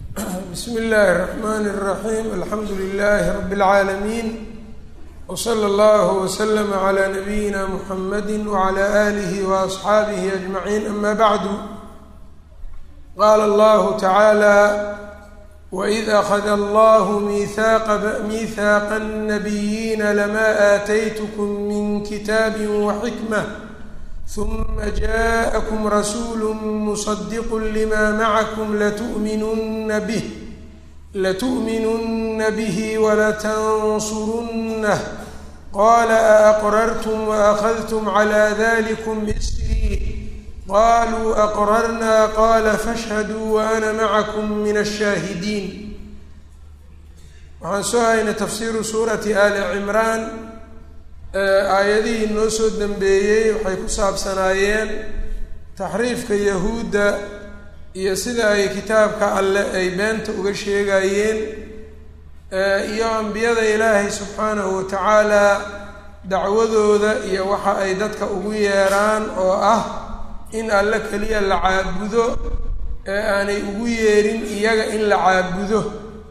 bsm اllahi الرحmn الرaحيم alxamdu لlh رb العaalمين وslى اllه وslm عlى نbyina mحamd وعlى آlih وأصxaabih أجمعين ama bعd qala اllah taعaalى وإid أخd اllah miثاqa النبyina lma آتytkm min kitاb وxikmة ثuma jaءkm rasuul mصdq lma mعkm lتؤminuna bه latuؤminuna bه wlaتnصrunه qala aأqrrtm وأخذtm عlى ذlkm إsrي qaluu أqrrna qala fashhaduu وأna mعkm min الshaahidiin waxaan soo haynay tafsiru suurati ali cimraan aayadihii noo soo dambeeyey waxay ku saabsanaayeen taxriifka yahuudda iyo sida ay kitaabka alle ay beenta uga sheegayeen iyo ambiyada ilaahay subxaanahu wa tacaala dacwadooda iyo waxa ay dadka ugu yeeraan oo ah in alle keliya la caabudo ee aanay ugu yeerin iyaga in la caabudo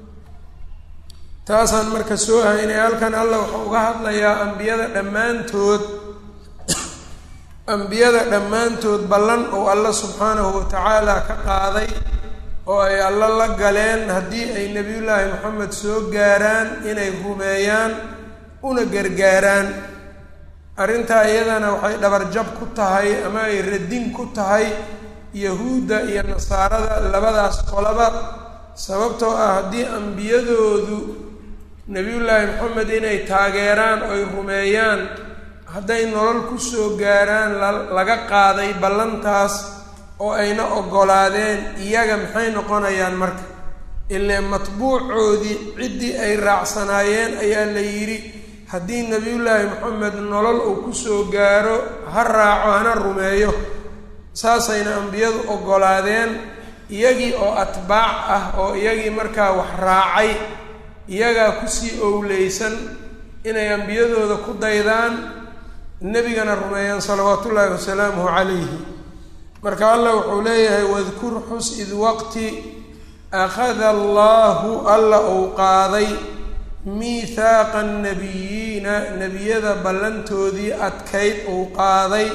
taasaan marka soo haynay halkan allah wuxuu uga hadlayaa ambiyada dhammaantood ambiyada dhammaantood ballan oo alla subxaanahu wa tacaala ka qaaday oo ay alla la galeen haddii ay nebiyullaahi moxamed soo gaaraan inay rumeeyaan una gargaaraan arrintaa iyadana waxay dhabarjab ku tahay ama ay radin ku tahay yahuudda iyo nasaarada labadaas qolaba sababtoo ah haddii ambiyadoodu nebiyullaahi moxamed inay taageeraan oy rumeeyaan hadday nolol kusoo gaaraan laga qaaday ballantaas oo ayna oggolaadeen iyaga maxay noqonayaan marka ilee matbuucoodii ciddii ay raacsanaayeen ayaa la yidhi haddii nebiyullaahi moxamed nolol uu kusoo gaaro ha raaco hana rumeeyo saasayna ambiyadu oggolaadeen iyagii oo atbaac ah oo iyagii markaa wax raacay iyagaa kusii owleysan inay ambiyadooda ku daydaan nebigana rumeeyaan salawaatu ullaahi wasalaamuhu calayhi marka allah wuxuu leeyahay wadkur xus id waqti akhada allaahu alla uu qaaday miithaaqa annabiyiina nebiyada ballantoodii adkayd uu qaaday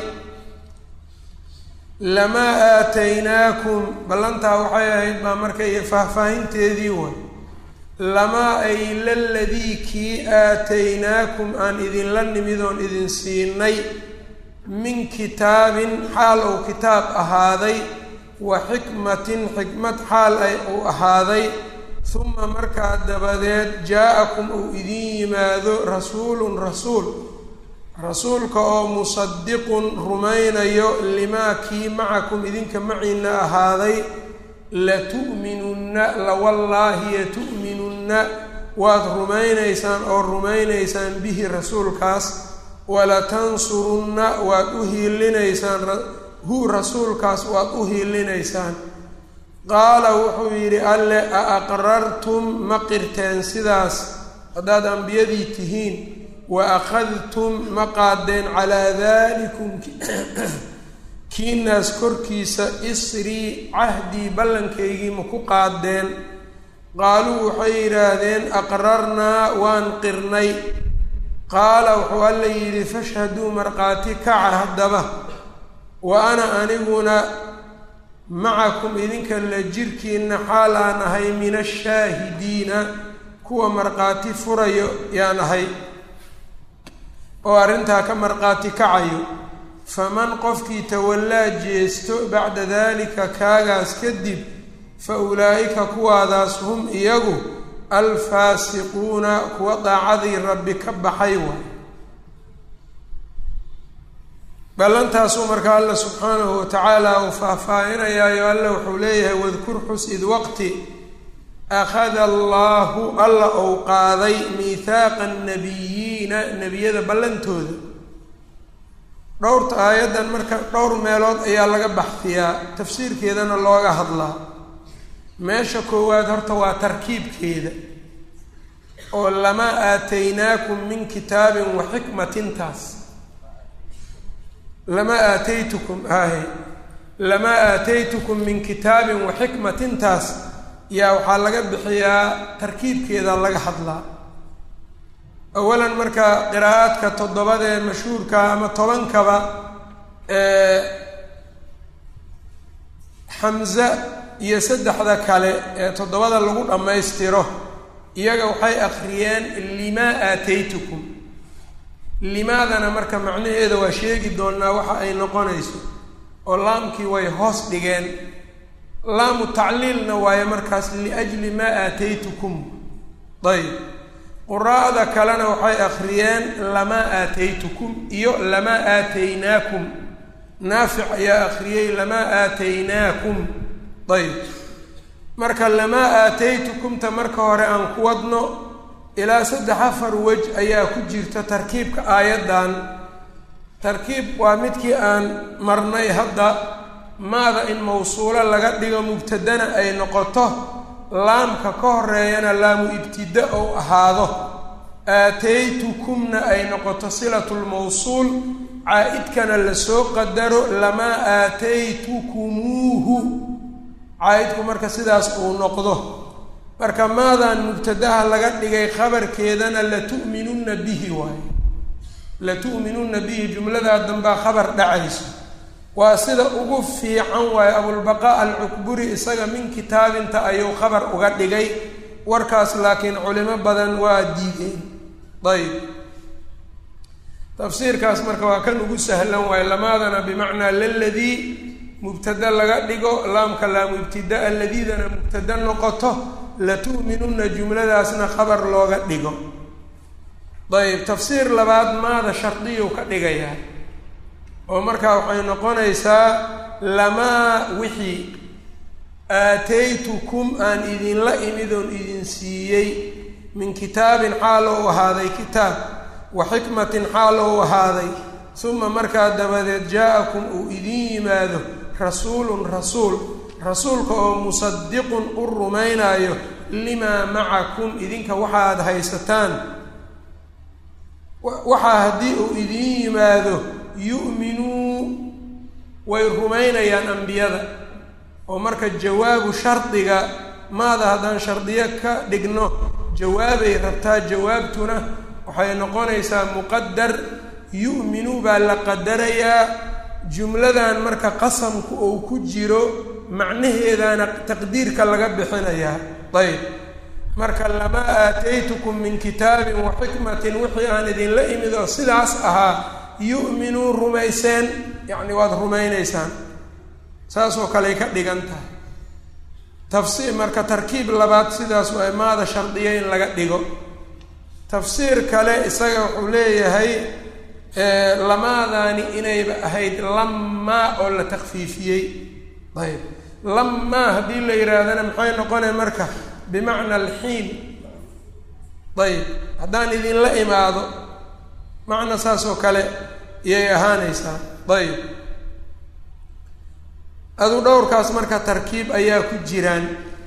lamaa aataynaakum ballantaa waxay ahayd baa marka iyo faahfaahinteedii way lamaa ay laladii kii aataynaakum aan idinla nimid oon idin siinay min kitaabin xaal uu kitaab ahaaday wa xikmatin xikmad xaal ay uu ahaaday uma markaa dabadeed jaa-akum uu idin yimaado rasuulun rasuul rasuulka oo musadiqun rumaynayo limaa kii macakum idinka maciina ahaaday latu'minunna lawallaahi yatu'minunna waad rumaynaysaan oo rumaynaysaan bihi rasuulkaas walatansurunna waad u hiilinaysaan hu rasuulkaas waad u hiilinaysaan qaala wuxuu yidhi alle a aqrartum ma qirteen sidaas haddaad ambiyadii tihiin wa akhadtum ma qaadeen calaa dalikum kiinaas korkiisa isrii cahdii ballankaygii ma ku qaadeen qaaluu waxay yidhaahdeen aqrarnaa waan qirnay qaala wuxuu alla yidhi fashhaduu markhaati kaca haddaba wa ana aniguna macakum idinka la jirkiina xaal aan ahay min ashaahidiina kuwa markhaati furayo yaan ahay oo arrintaa ka markhaati kacayo faman qofkii tawallaa jeesto bacda daalika kaagaas kadib fa ulaa'ika kuwaadaas hum iyagu alfaasiquuna kuwa daacadii rabbi ka baxay waay ballantaasuu marka alla subxaanahu wa tacaala uu faahfaahinayaayo alla wuxuu leeyahay wadkur xus id waqti akhada allaahu alla ou qaaday miithaaqa annabiyiina nebiyada ballantooda dhowrta aayaddan marka dhowr meelood ayaa laga baxfiyaa tafsiirkeedana looga hadlaa meesha koowaad horta waa tarkiibkeeda oo lamaa aataynaakum min kitaabin wa xikmatintaas lamaa aataytukum ahe lamaa aataytukum min kitaabin wa xikmatintaas yaa waxaa laga bixiyaa tarkiibkeeda laga hadlaa awalan marka qiraa'aadka toddobada ee mashhuurka ama tobankaba xamza iyo saddexda kale ee toddobada lagu dhammaystiro iyaga waxay akhriyeen limaa aataytukum limaadana marka macnaheeda waa sheegi doonaa waxa ay noqonayso oo laamkii way hoos dhigeen laamu tacliilna waayo markaas liajli maa aataytukum ayb quraa'da kalena waxay akhriyeen lamaa aataytukum iyo lamaa aataynaakum naafic ayaa akhriyey lamaa aataynaakum ayb marka lamaa aataytukumta marka hore aan ku wadno ilaa saddex afar wej ayaa ku jirta tarkiibka aayaddan tarkiib waa midkii aan marnay hadda maada in mawsuulo laga dhigo mubtadana ay noqoto laamka ka horeeyana laamu ibtida ou ahaado aataytukumna ay noqoto silatulmawsuul caa-idkana lasoo qadaro lamaa aataytukumuuhu caa-idku marka sidaas uu noqdo marka maadan mubtadaha laga dhigay khabarkeedana latu'minunna bihi waayo latu'minunna bihi jumladaa dambaa khabar dhacayso waa sida ugu fiican waayo abulbaqaa alcukburi isaga min kitaabinta ayuu khabar uga dhigay warkaas laakiin culimo badan waa diideen ayb tafsiirkaas marka waa kan ugu sahlan waayo lamaadana bimacnaa laladii mubtada laga dhigo laamka laamu ibtidaa ladiidana mubtada noqoto latu'minunna jumladaasna khabar looga dhigo ayb tafsiir labaad maada shardiyuu ka dhigayaa oo markaa waxay noqonaysaa lamaa wixii aataytukum aan idinla imid oon idin siiyey min kitaabin xaal ou ahaaday kitaab wa xikmatin xaal ou ahaaday suma markaa dabadeed jaa-akum uu idin yimaado rasuulun rasuul rasuulka oo musadiqun u rumaynaayo limaa macakum idinka waxaad haysataan waxaa haddii uu idin yimaado yu'minuu way rumaynayaan ambiyada oo marka jawaabu shardiga maada haddaan shardiyo ka dhigno jawaabay rabtaa jawaabtuna waxay noqonaysaa muqadar yu'minuu baa la qadarayaa jumladan marka qasamku uu ku jiro macnaheedana taqdiirka laga bixinayaa ayb marka lamaa aataytukum min kitaabin wa xikmatin wixii aan idinla imid oo sidaas ahaa yu'minuu rumayseen yacni waad rumaynaysaan saasoo kaley ka dhigan tahay tafsiir marka tarkiib labaad sidaas waa maada shardiya in laga dhigo tafsiir kale isaga wuxuu leeyahay lamaadaani inayba ahayd lamaa oo la takfiifiyey ayb lamaa haddii la yidhaahdana maxay noqonay marka bimacna alxiin ayb haddaan idinla imaado macna saas oo kale iyay ahaanaysaa ayb adu dhowrkaas marka tarkiib ayaa ku jiraan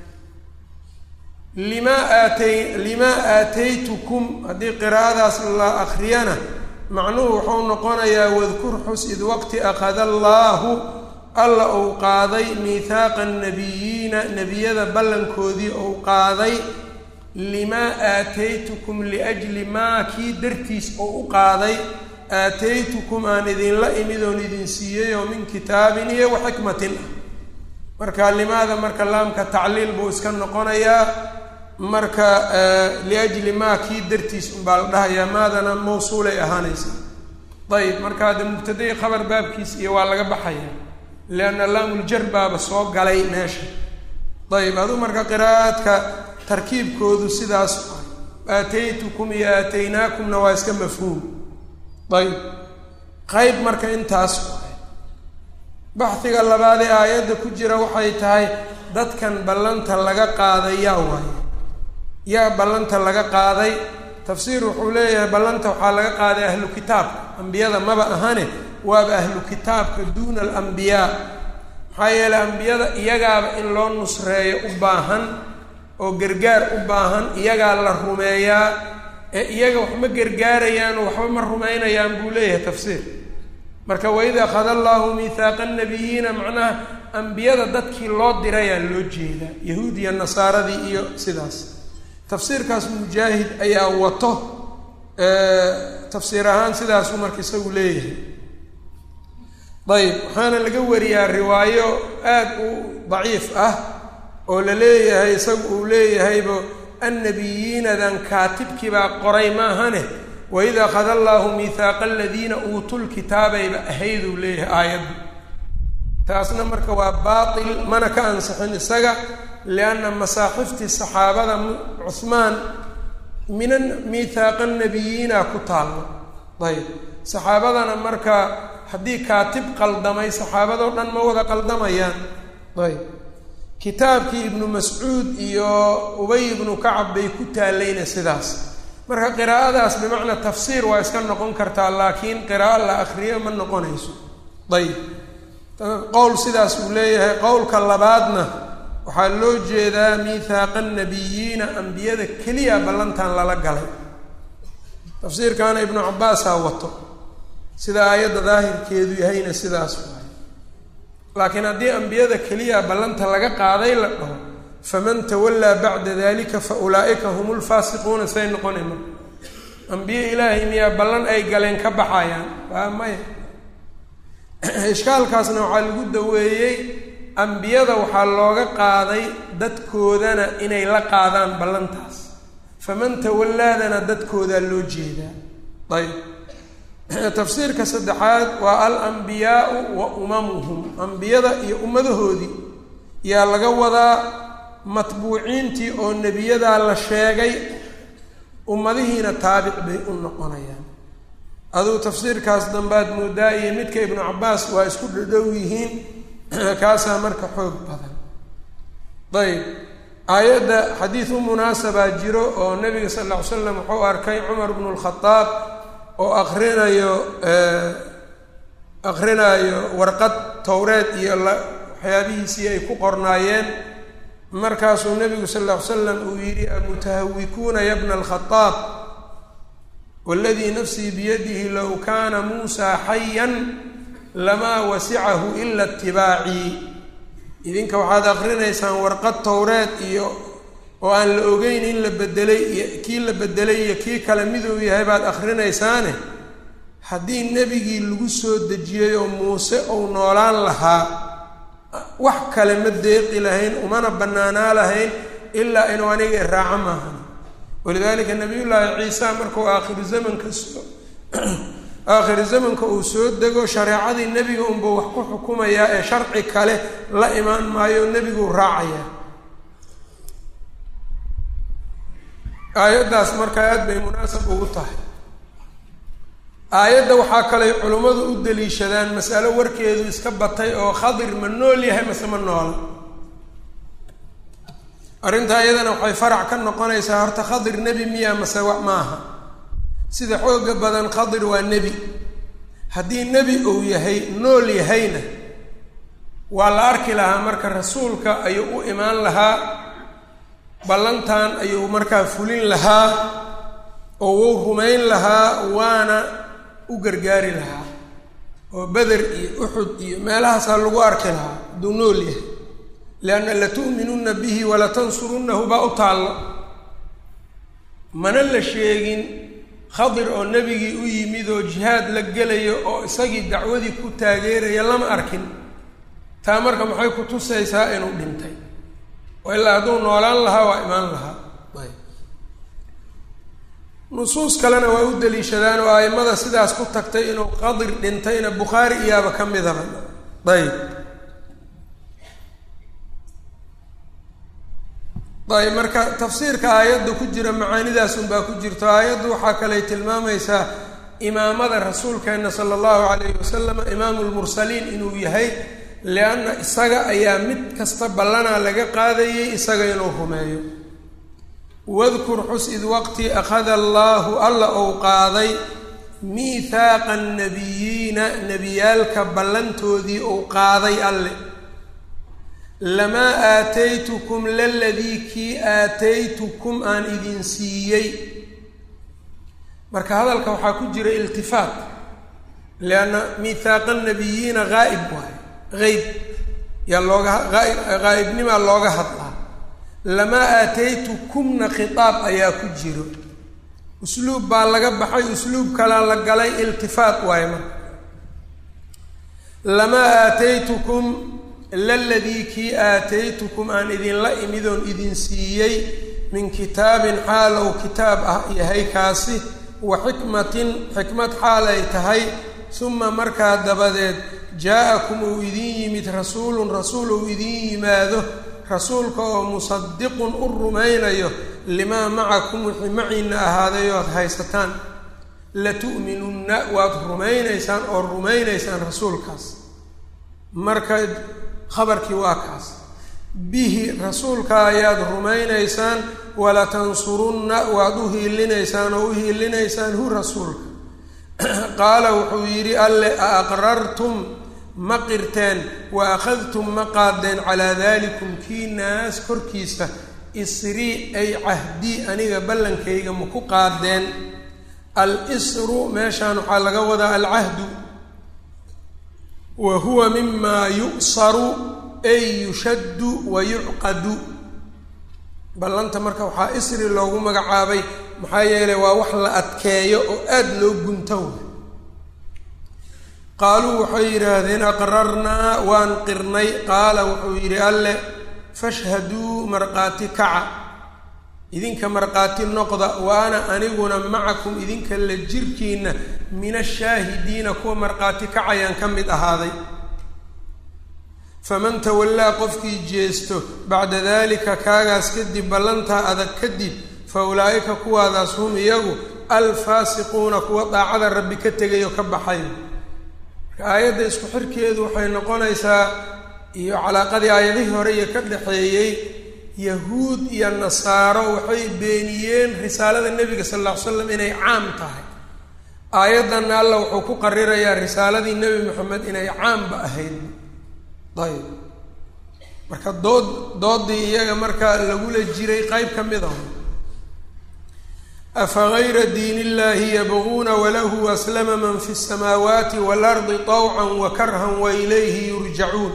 limaa aatay limaa aataytukum haddii qiraa'adaas la akriyana macnuhu wuxuu noqonayaa wadkur xus id waqti akhada allaahu alla uu qaaday miihaaqa annabiyiina nebiyada ballankoodii uu qaaday limaa aataytukum liajli maa kii dartiis oo u qaaday aataytukum aan idinla imid oon idin siiyey oo min kitaabin iyo wa xikmatin ah marka limaada marka laamka tacliil buu iska noqonayaa marka liajli maa kii dartiis unbaa la dhahayaa maadana mawsuulay ahaanaysaa ayib marka hadde mubtadai khabar baabkiis iyo waa laga baxaya lianna laamuljar baaba soo galay meesha ayib aduu marka qiraa'aadka tarkiibkoodu sidaas aataytukum iyo aataynaakumna waa iska mafhuum ayb qayb marka intaas waay baxiga labaadee aayadda ku jira waxay tahay dadkan ballanta laga qaaday yaa waaye yaa ballanta laga qaaday tafsiir wuxuu leeyahay ballanta waxaa laga qaaday ahlu kitaabka ambiyada maba ahane waaba ahlu kitaabka duuna alambiyaa maxaa yeeley ambiyada iyagaaba in loo nusreeyo u baahan oo gargaar u baahan iyagaa la rumeeyaa ee iyaga wax ma gargaarayaan waxba ma rumaynayaan buu leeyahay tafsiir marka waid akhada allahu miihaaqa annabiyiina macnaha ambiyada dadkii loo dirayaa loo jeedaa yahuud iyo nasaaradii iyo sidaas tafsiirkaas mujaahid ayaa wato tafsiir ahaan sidaasuu marka isagu leeyahay ayb waxaana laga wariyaa riwaayo aad u daciif ah oo la leeyahay isagu uu leeyahaybo annabiyiinadan kaatibkii baa qoray maahane waid akhada allaahu miihaaqa aladiina uutul kitaabayba ahayduu leeyahay aayaddu taasna marka waa baatil mana ka ansixin isaga lianna masaaxiftii saxaabada cuhmaan mina miihaaqa nabiyiina ku taallo ayb saxaabadana marka haddii kaatib qaldamay saxaabadoo dhan ma wada qaldamayaan ayb kitaabkii ibnu mascuud iyo ubay ibnu kacab bay ku taallayna sidaas marka qiraa'adaas bimacnaa tafsiir waa iska noqon kartaa laakiin qiraa'o la akriyo ma noqonayso ayb qowl sidaas uu leeyahay qowlka labaadna waxaa loo jeedaa miihaaqa nabiyiina ambiyada keliya ballantan lala galay tafsiirkaana ibnu cabbaasaa wato sida aayadda daahirkeedu yahayna sidaas waay laakiin haddii ambiyada keliya ballanta laga qaaday la dhaho faman tawallaa bacda dalika fa ulaa'ika hum lfaasiquuna say noqonay marka ambiye ilaahay miyaa ballan ay galeen ka baxayaan waa maya ishkaalkaasna waxaa lagu daweeyey ambiyada waxaa looga qaaday dadkoodana inay la qaadaan ballantaas faman tawallaadana dadkoodaa loo jeedaa ayb tafsiirka saddexaad waa alambiyaau wa umamuhum ambiyada iyo ummadahoodii yaa laga wadaa matbuuciintii oo nebiyadaa la sheegay ummadihiina taabic bay u noqonayaan aduu tafsiirkaas dambaad moodaa iyo midka ibnu cabbaas waa isku dhadhow yihiin kaasaa marka xoog badan ayb aayadda xadiid u munaasabaa jiro oo nebiga sal lla ly slam wuxuu arkay cumar bnu lkhadaab oo akrinayo akrinaayo warqad towreed iyo waxyaabihiisii ay ku qornaayeen markaasuu nebigu sal lla ly slam uu yidhi amutahawikuuna ya bna alkhadaab waladii nafsii biyadihi low kaana muusaa xayan lamaa wasicahu ila itibaacii idinka waxaad akrinaysaan warqad towreed iyo oo aan la ogeyn in la bedelay iyo kii la bedelay iyo kii kale miduu yahay baad akrinaysaane haddii nebigii lagu soo dejiyey oo muuse uu noolaan lahaa wax kale ma deeqi lahayn umana bannaanaa lahayn ilaa inuu aniga iraaco maahan walidaalika nabiyullaahi ciisa markuu aakhiru zamanka soo aakhiru zamanka uu soo dego shareecadii nebiga unbuu wax ku xukumayaa ee sharci kale la imaan maayo nebiguu raacayaa aayaddaas marka aad bay munaasab ugu tahay aayadda waxaa kaley culimmadu u daliishadaan masalo warkeedu iska batay oo khadir ma nool yahay mase ma noola arrintaa iyadana waxay farac ka noqonaysaa horta khadir nebi miya mase wa maaha sida xooga badan khadir waa nebi haddii nebi uu yahay nool yahayna waa la arki lahaa marka rasuulka ayuu u imaan lahaa ballantan ayuu markaa fulin lahaa oo wuu rumayn lahaa waana u gargaari lahaa oo beder iyo uxud iyo meelahaasaa lagu arki lahaa hadduu nool yahay lianna latu'minunna bihi walatansurunnahu baa u taallo mana la sheegin khadir oo nebigii u yimid oo jihaad la gelayo oo isagii dacwadii ku taageeraya lama arkin taa marka maxay ku tusaysaa inuu dhintay oo ilaa hadduu noolaan lahaa waa imaan lahaa nusuus kalena waa u daliishadaan oo aimada sidaas ku tagtay inuu qadir dhintayna bukhaari iyaaba ka midaba ayb ayb marka tafsiirka aayadda ku jira macaanidaas unbaa ku jirto aayaddu waxaa kaley tilmaamaysaa imaamada rasuulkeena sala allahu calayhi wasalam imaamu lmursaliin inuu yahay lianna isaga ayaa mid kasta ballanaa laga qaadayay isaga inuu rumeeyo wadkur xus id waqti akhada allaahu alla ou qaaday miihaaqa annabiyiina nebiyaalka ballantoodii ou qaaday alle lamaa aataytukum laladii kii aataytukum aan idin siiyey marka hadalka waxaa ku jira iltifaat lianna miihaaqa nabiyiina haa'ib waayo hayb yaa looga qaa'ibnimaa looga hadlaa lamaa aataytukumna khitaab ayaa ku jiro usluub baa laga baxay usluub kalaa la galay iltifaat waayo marka lamaa aataytukum laladii kii aataytukum aan idinla imidoon idin siiyey min kitaabin xaal ou kitaab ah yahay kaasi wa xikmatin xikmad xaal ay tahay suma markaa dabadeed jaa-akum uu idin yimid rasuulun rasuul uu idin yimaado rasuulka oo musadiqun u rumaynayo limaa macakum wixii maciina ahaaday oad haysataan latu'minunna waad rumaynaysaan oo rumaynaysaan rasuulkaas marka khabarkii waa kaas bihi rasuulka ayaad rumaynaysaan walatansurunna waad u hiilinaysaan oo u hiilinaysaan hu rasuulka qaala wuxuu yidhi alle a aqrartum ma qirteen wa akhadtum ma qaadeen calaa dalikum kii naas korkiisa isrii ay cahdii aniga ballankayga ma ku qaadeen al-isru meeshaan waxaa laga wadaa alcahdu wa huwa mimaa yu'saru ay yushaddu wa yucqadu ballanta marka waxaa isri loogu magacaabay maxaa yeelay waa wax la adkeeyo oo aada loo gunto qaaluu waxay yidhaahdeen aqrarnaa waan qirnay qaala wuxuu yidhi alle fashhaduu markhaati kaca idinka markhaati noqda wa ana aniguna macakum idinka la jirkiinna min ashaahidiina kuwa markhaati kacayaan ka mid ahaaday faman tawallaa qofkii jeesto bacda dalika kaagaas kadib ballantaa adag kadib fa ulaa'ika kuwaadaas hum iyagu alfaasiquuna kuwa daacada rabbi ka tegayo ka baxay aayadda isku xirkeedu waxay noqonaysaa iyo calaaqadii aayadihii hore iyo ka dhexeeyey yahuud iyo nasaaro waxay beeniyeen risaalada nebiga sal alla ly slam inay caam tahay aayaddanna alla wuxuu ku qarirayaa risaaladii nebi moxamed inay caamba ahayd ayb marka dood doodii iyaga marka lagula jiray qeyb ka mid ah afagayra diin illahi yabguuna walahu aslama man fi الsamaawaati waalardi طawcan wakarhan wailayhi yurjacuun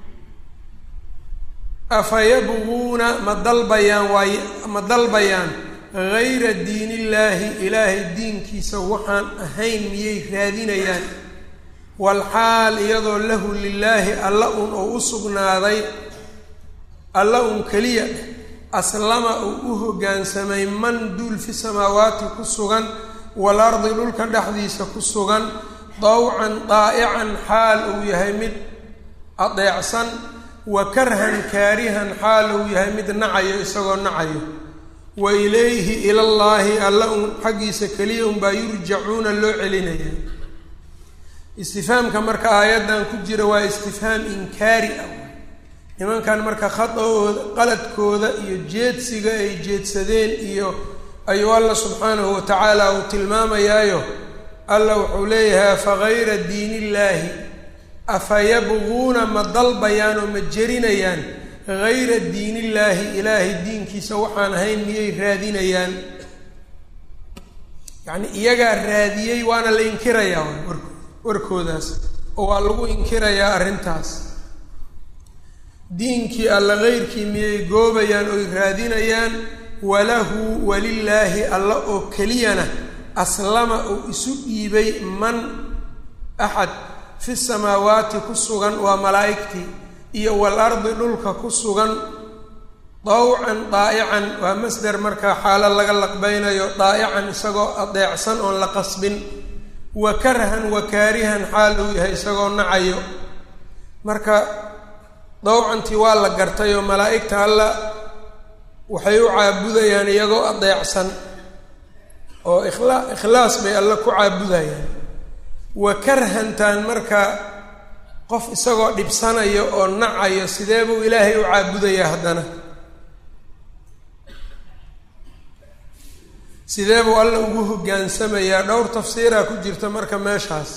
afa yabguuna ma dalbayaan waay ma dalbayaan gayra diin illaahi ilaahay diinkiisa waxaan ahayn miyay raadinayaan walxaal iyadoo lahu lilaahi alla un oo u sugnaaday alla un keliya aslama uu u hoggaansamay man duul fi samaawaati ku sugan waalardi dhulka dhexdiisa ku sugan dawcan daa'ican xaal uu yahay mid adeecsan wa karhan kaarihan xaal uu yahay mid nacayo isagoo nacayo wa ilayhi ilallaahi alla un xaggiisa keliya unbaa yurjacuuna loo celinaya istifhaamka marka aayaddan ku jira waa istifhaam inkaari ah nimankan marka khada-ooda qaladkooda iyo jeedsiga ay jeedsadeen iyo ayuu alla subxaanahu wa tacaala uu tilmaamayaayo alla wuxuu leeyahay afa gayra diin illaahi afa yabguuna ma dalbayaan oo ma jerinayaan gayra diin illaahi ilaahay diinkiisa waxaan ahayn miyay raadinayaan yacni iyagaa raadiyey waana la inkirayaa warko warkoodaas oo waa lagu inkirayaa arrintaas diinkii alla keyrkii miyay goobayaan oy raadinayaan walahu walilaahi alla oo keliyana aslama uu isu dhiibay man axad fi samaawaati ku sugan waa malaa'igtii iyo walardi dhulka ku sugan dawcan daa'ican waa masder markaa xaalo laga laqbaynayo daa'ican isagoo adeecsan oon la qasbin wa karhan wa kaarihan xaal uu yahay isagoo nacayo marka dawcantii waa la gartay oo malaa'igta alla waxay u caabudayaan iyagoo adeecsan oo ikhlaa ikhlaas bay alle ku caabudayaan wa karhantaan marka qof isagoo dhibsanayo oo nacayo sidee buu ilaahay u caabudayaa haddana sidee buu alla ugu hoggaansamayaa dhowr tafsiiraa ku jirta marka meeshaas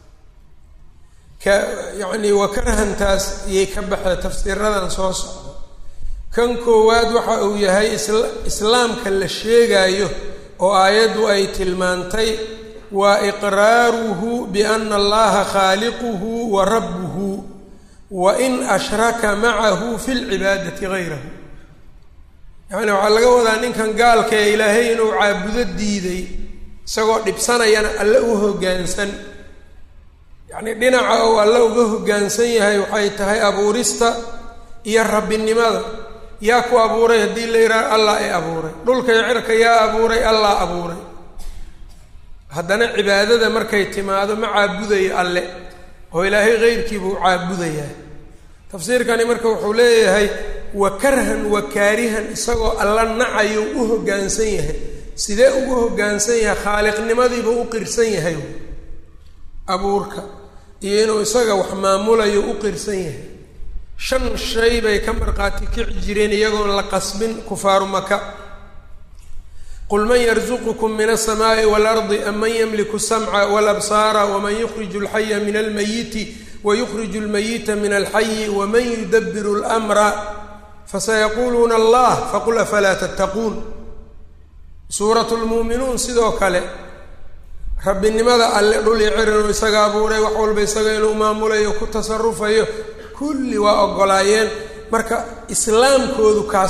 ka yacnii wa karhantaas iyay ka baxee tafsiiradan soo socdo kan koowaad waxa uu yahay isla islaamka la sheegaayo oo aayaddu ay tilmaantay waa iqraaruhu biana allaha khaaliquhu wa rabbuhu wain ashraka macahu fi lcibaadati gayrahu yacni waxaa laga wadaa ninkan gaalka ee ilaahay inuu caabudo diiday isagoo dhibsanayana alle u hoggaansan yacni dhinaca uu alle uga hoggaansan yahay waxay tahay abuurista iyo rabbinimada yaa ku abuuray haddii la yidhaha allah i abuuray dhulka iyo cirka yaa abuuray allah abuuray haddana cibaadada markay timaado ma caabudayo alle oo ilaahay keyrkiibuu caabudayaa tafsiirkani marka wuxuu leeyahay wa karhan wa kaarihan isagoo alla nacayo u hoggaansan yahay sidee ugu hoggaansan yahay khaaliqnimadiibuu u qirsan yahay abuurka iyo inuu isaga wax maamulayo u qirsan yahay shan shay bay ka markhaati kici jireen iyagoon la qasbin kufaaru maka qul man yarzuqukum min alsamaa'i waalardi am man yamliku asamca walabsaara waman yukhriju alxaya min almayiti wayukhriju almayita min alxayi waman yudabiru almra fasayaquuluuna allah faqul afalaa tattaquun suuratu lmuuminuun sidoo kale rabbinimada alle dhul iyo cirinuu isaga abuuray wax walba isaga inuu maamulayo ku tasarufayo kulli waa ogolaayeen marka islaamkoodu kaas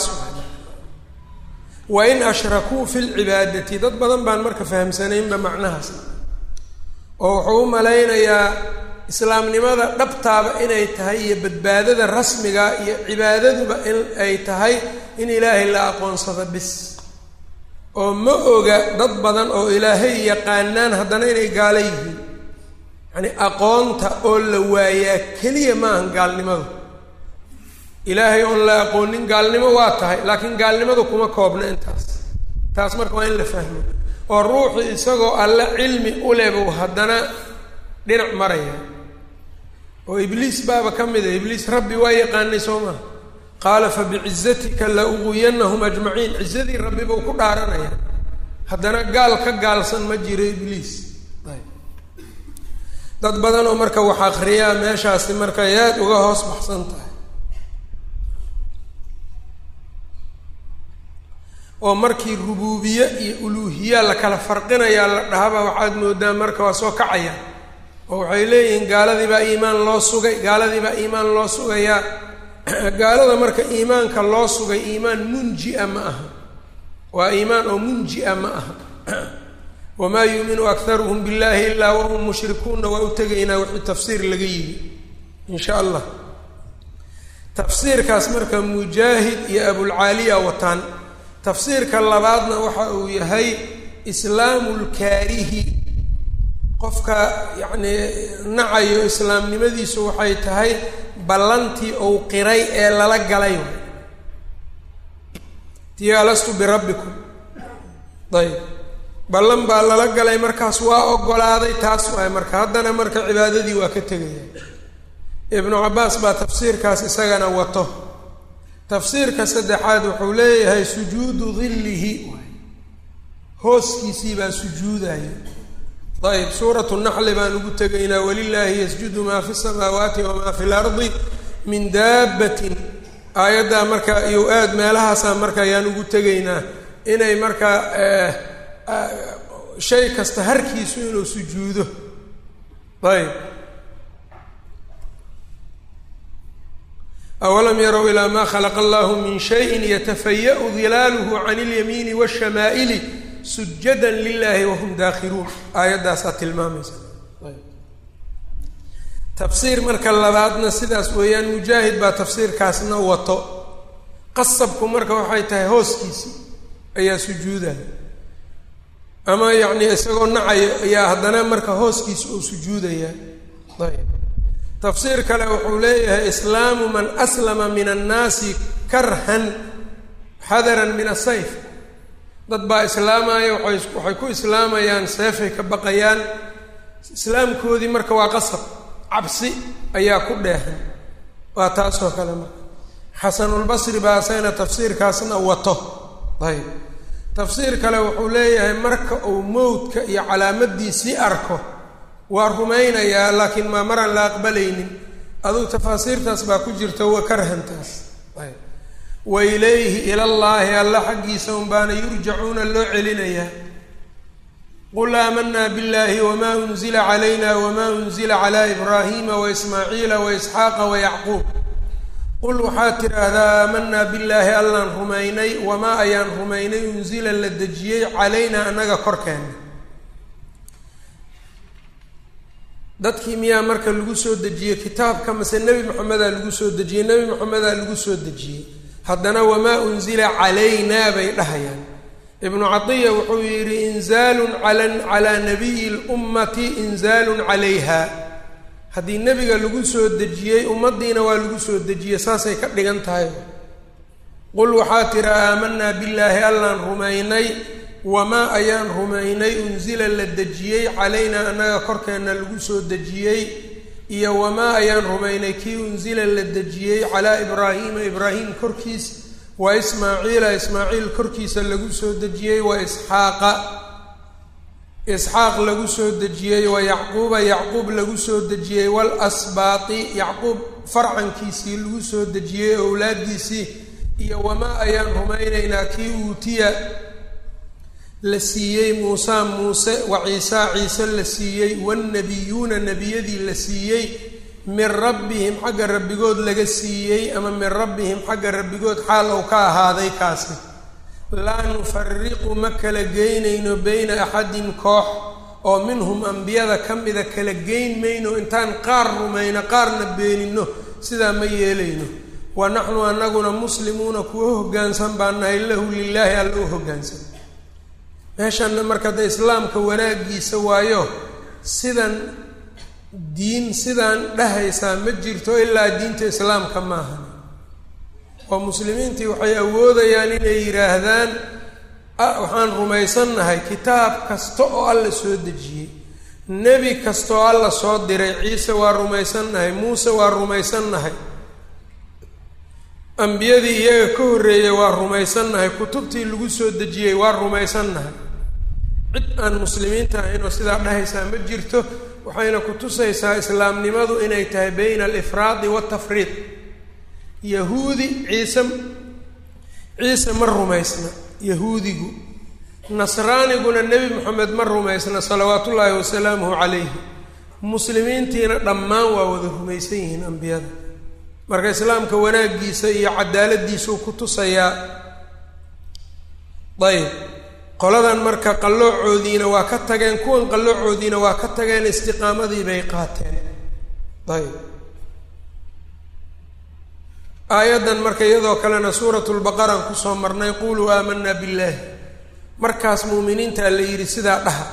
wain ashrakuu fi lcibaadati dad badan baan marka fahamsanaynba macnahaas oo wuxuu u malaynayaa islaamnimada dhabtaaba inay tahay iyo badbaadada rasmiga iyo cibaadaduba in ay tahay in ilaahay la aqoonsado bis oo ma oga dad badan oo ilaahay yaqaanaan haddana inay gaalo yihiin yacni aqoonta oo la waayaa keliya maahan gaalnimadu ilaahay oon la aqoonin gaalnimo waa tahay laakiin gaalnimadu kuma koobna intaas taas marka waa in la fahmo oo ruuxii isagoo alle cilmi u leh buu haddana dhinac maraya oo ibliis baaba ka mid a ibliis rabbi waa yaqaanay soo maha qaala fa bicizatika la uguyanahum ajmaciin cizadii rabbi buu ku dhaaranaya haddana gaal ka gaalsan ma jiro ibliis dad badan oo marka wax akriyaa meeshaasi markay aada uga hoos baxsan tahay oo markii rubuubiye iyo uluuhiya la kala farqinayaa la dhahaba waxaad moodaa marka waa soo kacaya oo waxay leeyihiin gaaladii baa iimaan loo sugay gaaladii baa iimaan loo sugayaa gaalada marka iimaanka loo sugay iimaan munji-a ma aha waa iimaan oo munji-a ma aha wamaa yuuminu akharuhum billahi ilaa wahum mushrikuuna waa u tegaynaa wixii tafsiir laga yimi in sha allah tafsiirkaas marka mujaahid iyo abulcaaliya wataan tafsiirka labaadna waxa uu yahay islaamu lkaarihi qofka yacnii nacayo islaamnimadiisu waxay tahay ballantii ou qiray ee lala galay tii alastu birabbikum ayb ballan baa lala galay markaas waa ogolaaday taas waay marka haddana marka cibaadadii waa ka tegaya ibnu cabbaas baa tafsiirkaas isagana wato tafsiirka saddexaad wuxuu leeyahay sujuudu dillihi hooskiisii baa sujuudaya ayb suuratu naxli baan ugu tegaynaa walilaahi yasjudu maa fi samaawaati wamaa fi lardi min daabbatin aayaddaa marka iyo aad meelahaasaa marka ayaan ugu tegaynaa inay markaa shay kasta harkiisu inuu sujuudo ayb awalam yarow ilaa maa khalaqa allahu min shayin yatafaya-u dilaaluhu can اlyamiini wاshamaa'ili sujada lilahi wahum daakhiluun aayaddaasaa tilmaamaysa tafsiir marka labaadna sidaas weeyaan mujaahid baa tafsiirkaasna wato qasabku marka waxay tahay hooskiisi ayaa sujuudaya ama yacni isagoo nacayo ayaa haddana marka hooskiisa uu sujuudaya ayb tafsiir kale wuxuu leeyahay islaamu man aslama min annaasi karhan xadaran min asayf dad baa islaamaya waay waxay ku islaamayaan seefay ka baqayaan islaamkoodii marka waa qasab cabsi ayaa ku dheehan waa taasoo kale marka xasanulbasri baa isagana tafsiirkaasna wato ayb tafsiir kale wuxuu leeyahay marka uu mowdka iyo calaamadiisii arko waa rumaynayaa laakiin maa maraan la aqbalaynin aduu tafaasiirtaas baa ku jirta wa karhantaas ayb wa ilayhi ilallaahi alla xaggiisa un baana yurjacuuna loo celinayaa qul aamanaa biاllahi wma unzila calayna wma unzila cla ibraahima waismaaciila waisxaaqa wayacquub qul waxaad tidhaahdaa aamanaa billaahi allaan rumaynay wamaa ayaan rumaynay unsila la dejiyey calaynaa annaga korkeena dadkii miyaa marka lagu soo dejiyey kitaabka mase nebi moxamedaa lagu soo dejiyey nebi moxamedaa lagu soo dejiyey haddana wamaa unzila calaynaa bay dhahayaan ibnu cadiya wuxuu yidhi inzaalun ala calaa nabiyi lummati inzaalun calayha haddii nebiga lagu soo dejiyey ummaddiina waa lagu soo dejiyey saasay ka dhigan tahay qul waxaa tira aamanaa billaahi allaan rumaynay wamaa ayaan rumaynay unsila la dejiyey calaynaa annaga korkeenna lagu soo dejiyey iyo wamaa ayaan rumaynay kii unsila la dejiyey calaa ibraahiima ibraahim korkiis wa ismaaciila ismaaciil korkiisa lagu soo dejiyey wa isxaaqa isxaaq lagu soo dejiyey wa yacquuba yacquub lagu soo dejiyey walasbaati yacquub farcankiisii lagu soo dejiyey owlaadiisii iyo wamaa ayaan rumaynaynaa kii uutiya la siiyey muusaa muuse wa ciisaa ciise la siiyey wannabiyuuna nebiyadii la siiyey min rabbihim xagga rabbigood laga siiyey ama min rabbihim xagga rabbigood xaal ou ka ahaaday kaasi laa nufariqu ma kala geynayno beyna axadin koox oo minhum ambiyada ka mida kala geyn mayno intaan qaar rumayno qaarna beenino sidaa ma yeelayno wa naxnu anaguna muslimuuna kuwa hoggaansan baan nahay lahu lilaahi alla u hoggaansan meeshanna marka de islaamka wanaagiisa waayo sidan diin sidaan dhahaysaa ma jirto ilaa diinta islaamka maaha oo muslimiintii waxay awoodayaan inay yidhaahdaan waxaan rumaysannahay kitaab kasta oo alla soo dejiyey nebi kasta oo alla soo diray ciise waa rumaysannahay muuse waa rumaysannahay ambiyadii iyaga ka horreeyey waa rumaysannahay kutubtii lagu soo dejiyey waa rumaysannahay cid aan muslimiinta ahayn oo sidaa dhahaysaa ma jirto waxayna ku tusaysaa islaamnimadu inay tahay bayna alifraadi waltafriid yahuudi ciise ciise ma rumaysna yahuudigu nasraaniguna nebi moxamed ma rumaysna salawaat ullaahi wasalaamuhu calayhi muslimiintiina dhammaan waa wada rumaysan yihiin ambiyada marka islaamka wanaagiisa iyo cadaaladiisuu ku tusayaa ayb qoladan marka qalloocoodiina waa ka tageen kuwan qalloocoodiina waa ka tageen istiqaamadii bay qaateen ayb aayaddan marka iyadoo kalena suurat lbaqaraan kusoo marnay quluu aamanaa billaahi markaas muuminiintaa la yidhi sidaa dhaha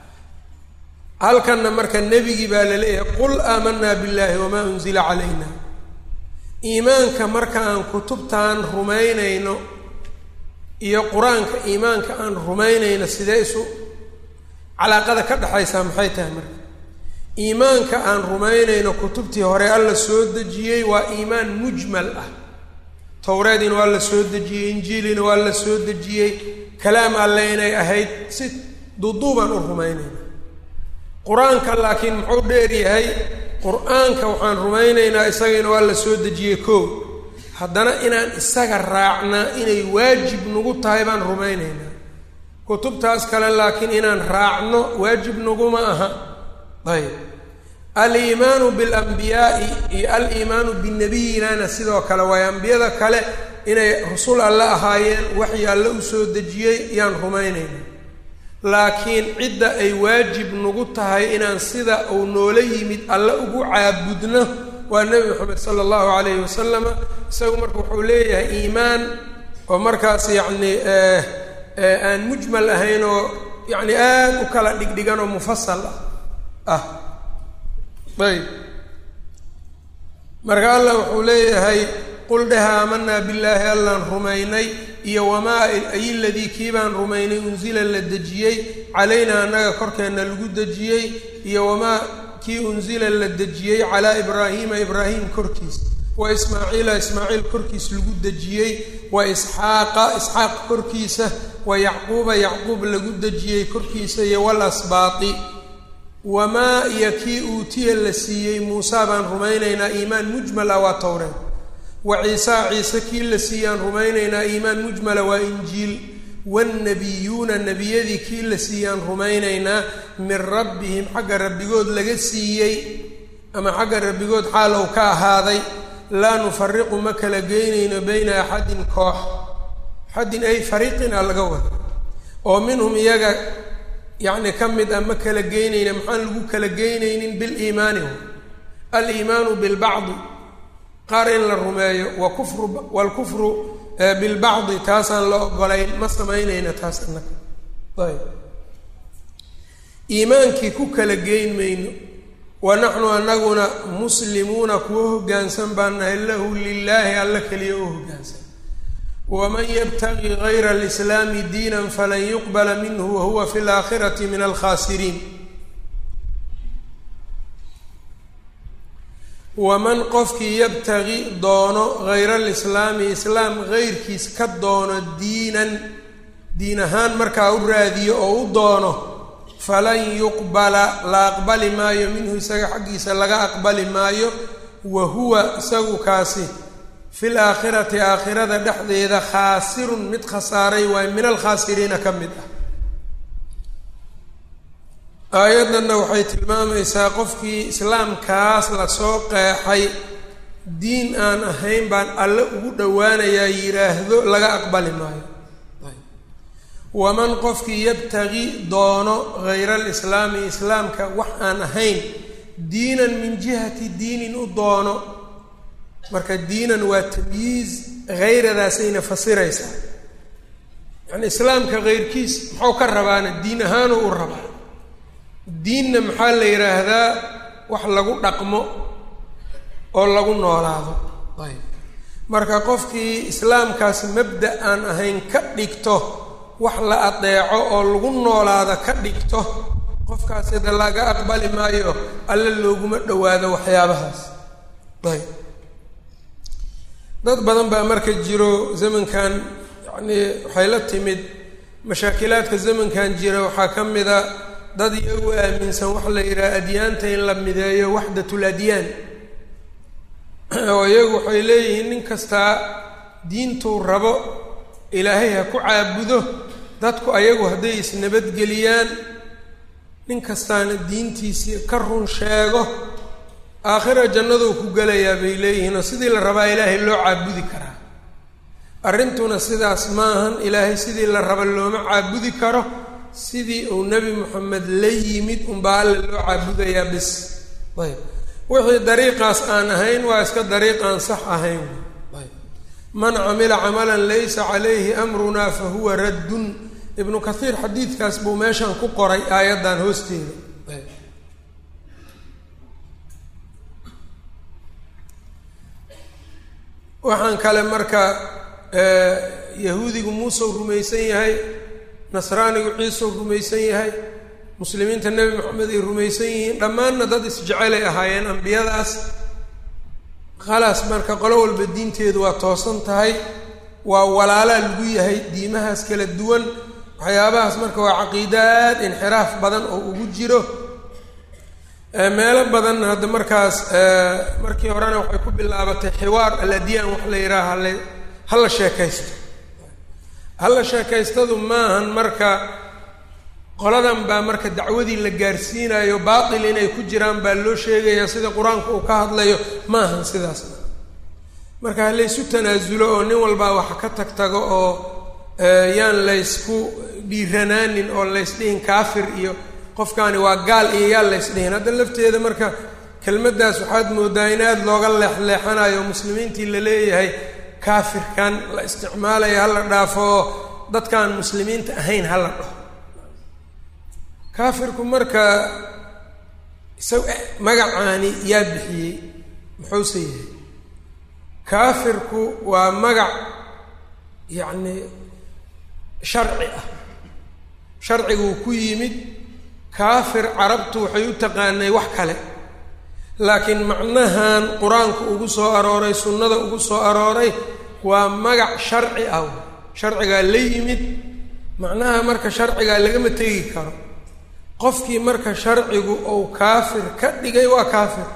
halkanna marka nebigii baa la leeyahay qul aamanaa billaahi wamaa unzila calayna iimaanka marka aan kutubtaan rumaynayno iyo qur-aanka iimaanka aan rumaynayno sidee isu calaaqada ka dhexaysaa maxay tahay marka iimaanka aan rumaynayno kutubtii hore alla soo dejiyey waa iimaan mujmal ah towreediina waa la soo dejiyey injiilina waa la soo dejiyey kalaam alle inay ahayd si duuduubaan u rumaynayna qur-aanka laakiin muxuu dheer yahay qur-aanka waxaan rumaynaynaa isagana waa la soo dejiyey koo haddana inaan isaga raacnaa inay waajib nagu tahay baan rumaynaynaa kutubtaas kale laakiin inaan raacno waajib naguma aha ayb aliimaanu bilambiyaai iyo aliimaanu binebiyinana sidoo kale waayo ambiyada kale inay rasul alle ahaayeen waxii alle usoo dejiyey yaan rumaynayna laakiin cidda ay waajib nagu tahay inaan sida uu noola yimid alle ugu caabudno waa nebi moxamed sala allahu calayhi wasalama isagu marka wuxuu leeyahay iimaan oo markaas yacni aan mujmal ahayn oo yacni aada u kala dhigdhigan oo mufasal ah ayb marka allah wuxuu leeyahay qul dheh aamanaa billaahi allaan rumaynay iyo wamaa ay ladii kii baan rumaynay unsila la dejiyey calaynaa annaga korkeenna lagu dejiyey iyo wamaa kii unsila la dejiyey calaa ibraahiima ibraahim korkiis wa ismaaciila ismaaciil korkiis lagu dejiyey wa isxaaqa isxaaq korkiisa wa yacquuba yacquub lagu dejiyey korkiisa iyo walasbaati wamaa iyo kii uutiya la siiyey muusaa baan rumaynaynaa iimaan mujmala waa towreed wa ciisaa ciise kii la siiyaan rumaynaynaa iimaan mujmala waa injiil wannabiyuuna nebiyadii kii la siiyaan rumaynaynaa min rabbihim xagga rabbigood laga siiyey ama xagga rabbigood xaal ou ka ahaaday laa nufariqu ma kala geynayno bayna axadin koox axadin ay fariiqin a laga wada oo minhum iyaga yacni ka mid ah ma kala geynayna maxaan lagu kala geynaynin biliimaani aliimaanu bilbacdi qaar in la rumeeyo wa kufru waalkufru bilbacdi taasaan la ogolayn ma samaynayna taas annaga ayb iimaankii ku kala geyn mayno wa naxnu anaguna muslimuuna kuwa hoggaansan baan nahay lahu lilaahi alla keliya u hoggaansan waman yabtagi gayra alislaami diinan falan yuqbala minhu wahuwa fi laakhirati min alkhaasiriin waman qofkii yabtagi doono hayra alislaami islaam heyrkiis ka doono diinan diin ahaan markaa u raadiyo oo u doono falan yuqbala la aqbali maayo minhu isaga xaggiisa laga aqbali maayo wa huwa isagu kaasi fil aakhirati aakhirada dhexdeeda khaasirun mid khasaaray waayo min alkhaasiriina ka mid ah aayaddanna waxay tilmaamaysaa qofkii islaamkaas lasoo qeexay diin aan ahayn baan alle ugu dhowaanayaa yidhaahdo laga aqbali maayo waman qofkii yabtagi doono hayra alislaami islaamka wax aan ahayn diinan min jihati diinin u doono marka diinan waa tamyiiz hayradaasayna fasiraysaa yacni islaamka heyrkiis muxuu ka rabaana diin ahaanuu u rabaa diinna maxaa la yidhaahdaa wax lagu dhaqmo oo lagu noolaado ayb marka qofkii islaamkaas mabda aan ahayn ka dhigto wax la adeeco oo lagu noolaado ka dhigto qofkaasi da laga aqbali maayo alle looguma dhowaado waxyaabahaas ayb dad badan baa marka jiro zamankan yacnii waxay la timid mashaakilaadka zamankan jira waxaa ka mid a dad iyagu aaminsan waxa la yidhaha adyaanta in la mideeyo waxdatul adyaan oo iyagu waxay leeyihiin nin kastaa diintuu rabo ilaahay ha ku caabudo dadku ayagu hadday isnabadgeliyaan nin kastaana diintiisii ka run sheego aakhira jannaduu ku gelayaa bay leeyihiin oo sidii la rabaa ilaahay loo caabudi karaa arrintuna sidaas maahan ilaahay sidii la raba looma caabudi karo sidii uu nebi moxamed la yimid unbaa alle loo caabudayaa bis ayb wixii dariiqaas aan ahayn waa iska dariiq aan sax ahayn ayb man camila camalan laysa calayhi amrunaa fa huwa raddun ibnu kathiir xadiidkaas buu meeshan ku qoray aayaddan hoosteeda ayb waxaan kale marka yahuudigu muuseu rumaysan yahay nasraanigu ciisou rumaysan yahay muslimiinta nebi moxamed ay rumaysan yihiin dhammaanna dad isjecelay ahaayeen ambiyadaas khalaas marka qolo walba diinteedu waa toosan tahay waa walaalaa lagu yahay diimahaas kala duwan waxyaabahaas marka waa caqiida aad inxiraaf badan oo ugu jiro meelo badan hadda markaas markii horena waxay ku bilaabatay xiwaar aladyaan wax la yidhaha hale hala sheekaysto halla sheekaystadu maahan marka qoladan baa marka dacwadii la gaarsiinayo baatil inay ku jiraan baa loo sheegayaa sida qur-aanku uu ka hadlayo maahan sidaasna marka halaysu tanaasulo oo nin walbaa wax ka tag tago oo yaan laysku dhiiranaanin oo laysdhihin kaafir iyo qofkaani waa gaal iyo yaan laysdhihin hadda lafteeda marka kelmaddaas waxaad moodaa in aada looga leexleexanayo muslimiintii la leeyahay kaafirkan la isticmaalaya hala dhaafo oo dadkaan muslimiinta ahayn hala dhaho kaafirku marka isaga magacaani yaa bixiyey muxuuse yahay kaafirku waa magac yacni sharci ah sharciguu ku yimid kaafir carabtu waxay u taqaanay wax kale laakiin macnahan qur-aanku ugu soo arooray sunnada ugu soo arooray waa magac sharci ah sharcigaa la yimid macnaha marka sharcigaa lagama tegi karo qofkii marka sharcigu uu kaafir ka dhigay waa kaafir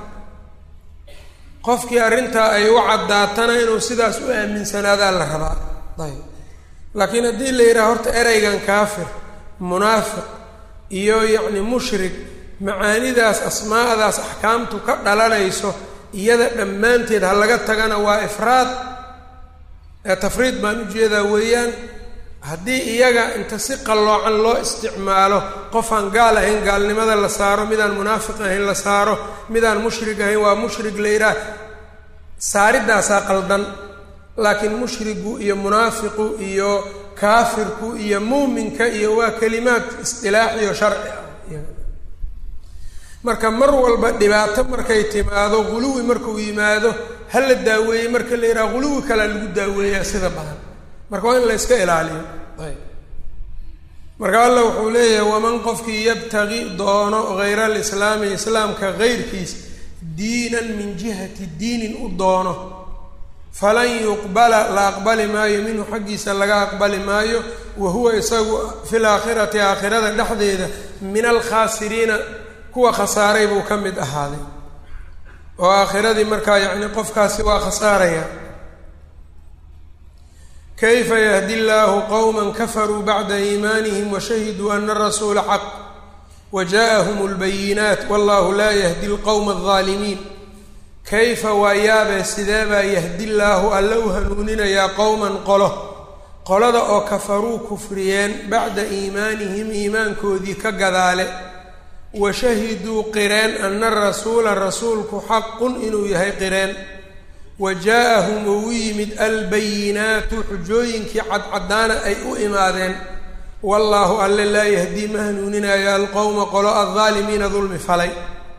qofkii arrintaa ay u caddaatana inuu sidaas u aaminsanaadaa la rabaa ayb laakiin haddii la yidhaha horta ereygan kaafir munaafiq iyo yacni mushrik macaanidaas asmaa'daas axkaamtu ka dhalanayso iyada dhammaanteed ha laga tagana waa ifraad ee tafriid baan ujeedaa weeyaan haddii iyaga inta si qalloocan loo isticmaalo qofaan gaal ahayn gaalnimada la saaro midaan munaafiq ahayn la saaro midaan mushrig ahayn waa mushrig la yidhaah saaridaasaa qaldan laakiin mushrigu iyo munaafiqu iyo kaafirku iyo muuminka iyo waa kelimaad isdilaaxiyo sharci ah marka mar walba dhibaato markay timaado guluwi markuu yimaado ha la daaweeyey marka la yidhaha guluwi kalea lagu daaweeyaa sida badan marka waa in la yska ilaaliyo ayb marka alla wuxuu leeyahay waman qofkii yabtagi doono hayra alislaami islaamka hayrkiis diinan min jihati diinin u doono falan yuqbala la aqbali maayo minhu xaggiisa laga aqbali maayo wa huwa isagu fi laakhirati aakhirada dhexdeeda min alkhaasiriina kuwa khasaaray buu ka mid ahaaday oo aakhiradii markaa yacni qofkaasi waa khasaaraya kayfa yahdi llaahu qowma kafaruu bacda iimaanihim washahiduu ana rasuula xaq waja'ahum اlbayinaat wallahu laa yahdi lqowma aldaalimiin kayfa waa yaabee sidee baa yahdi llaahu alla u hanuuninayaa qowman qolo qolada oo kafaruu kufriyeen bacda iimaanihim iimaankoodii ka gadaale wa shahiduu qireen ana rasuula rasuulku xaqun inuu yahay qireen wa jaa-ahum uu u yimid albayinaatu xujooyinkii cadcadaana ay u imaadeen wallaahu alle laa yahdii ma hanuuninayo alqowma qolo aldaalimiina dulmi falay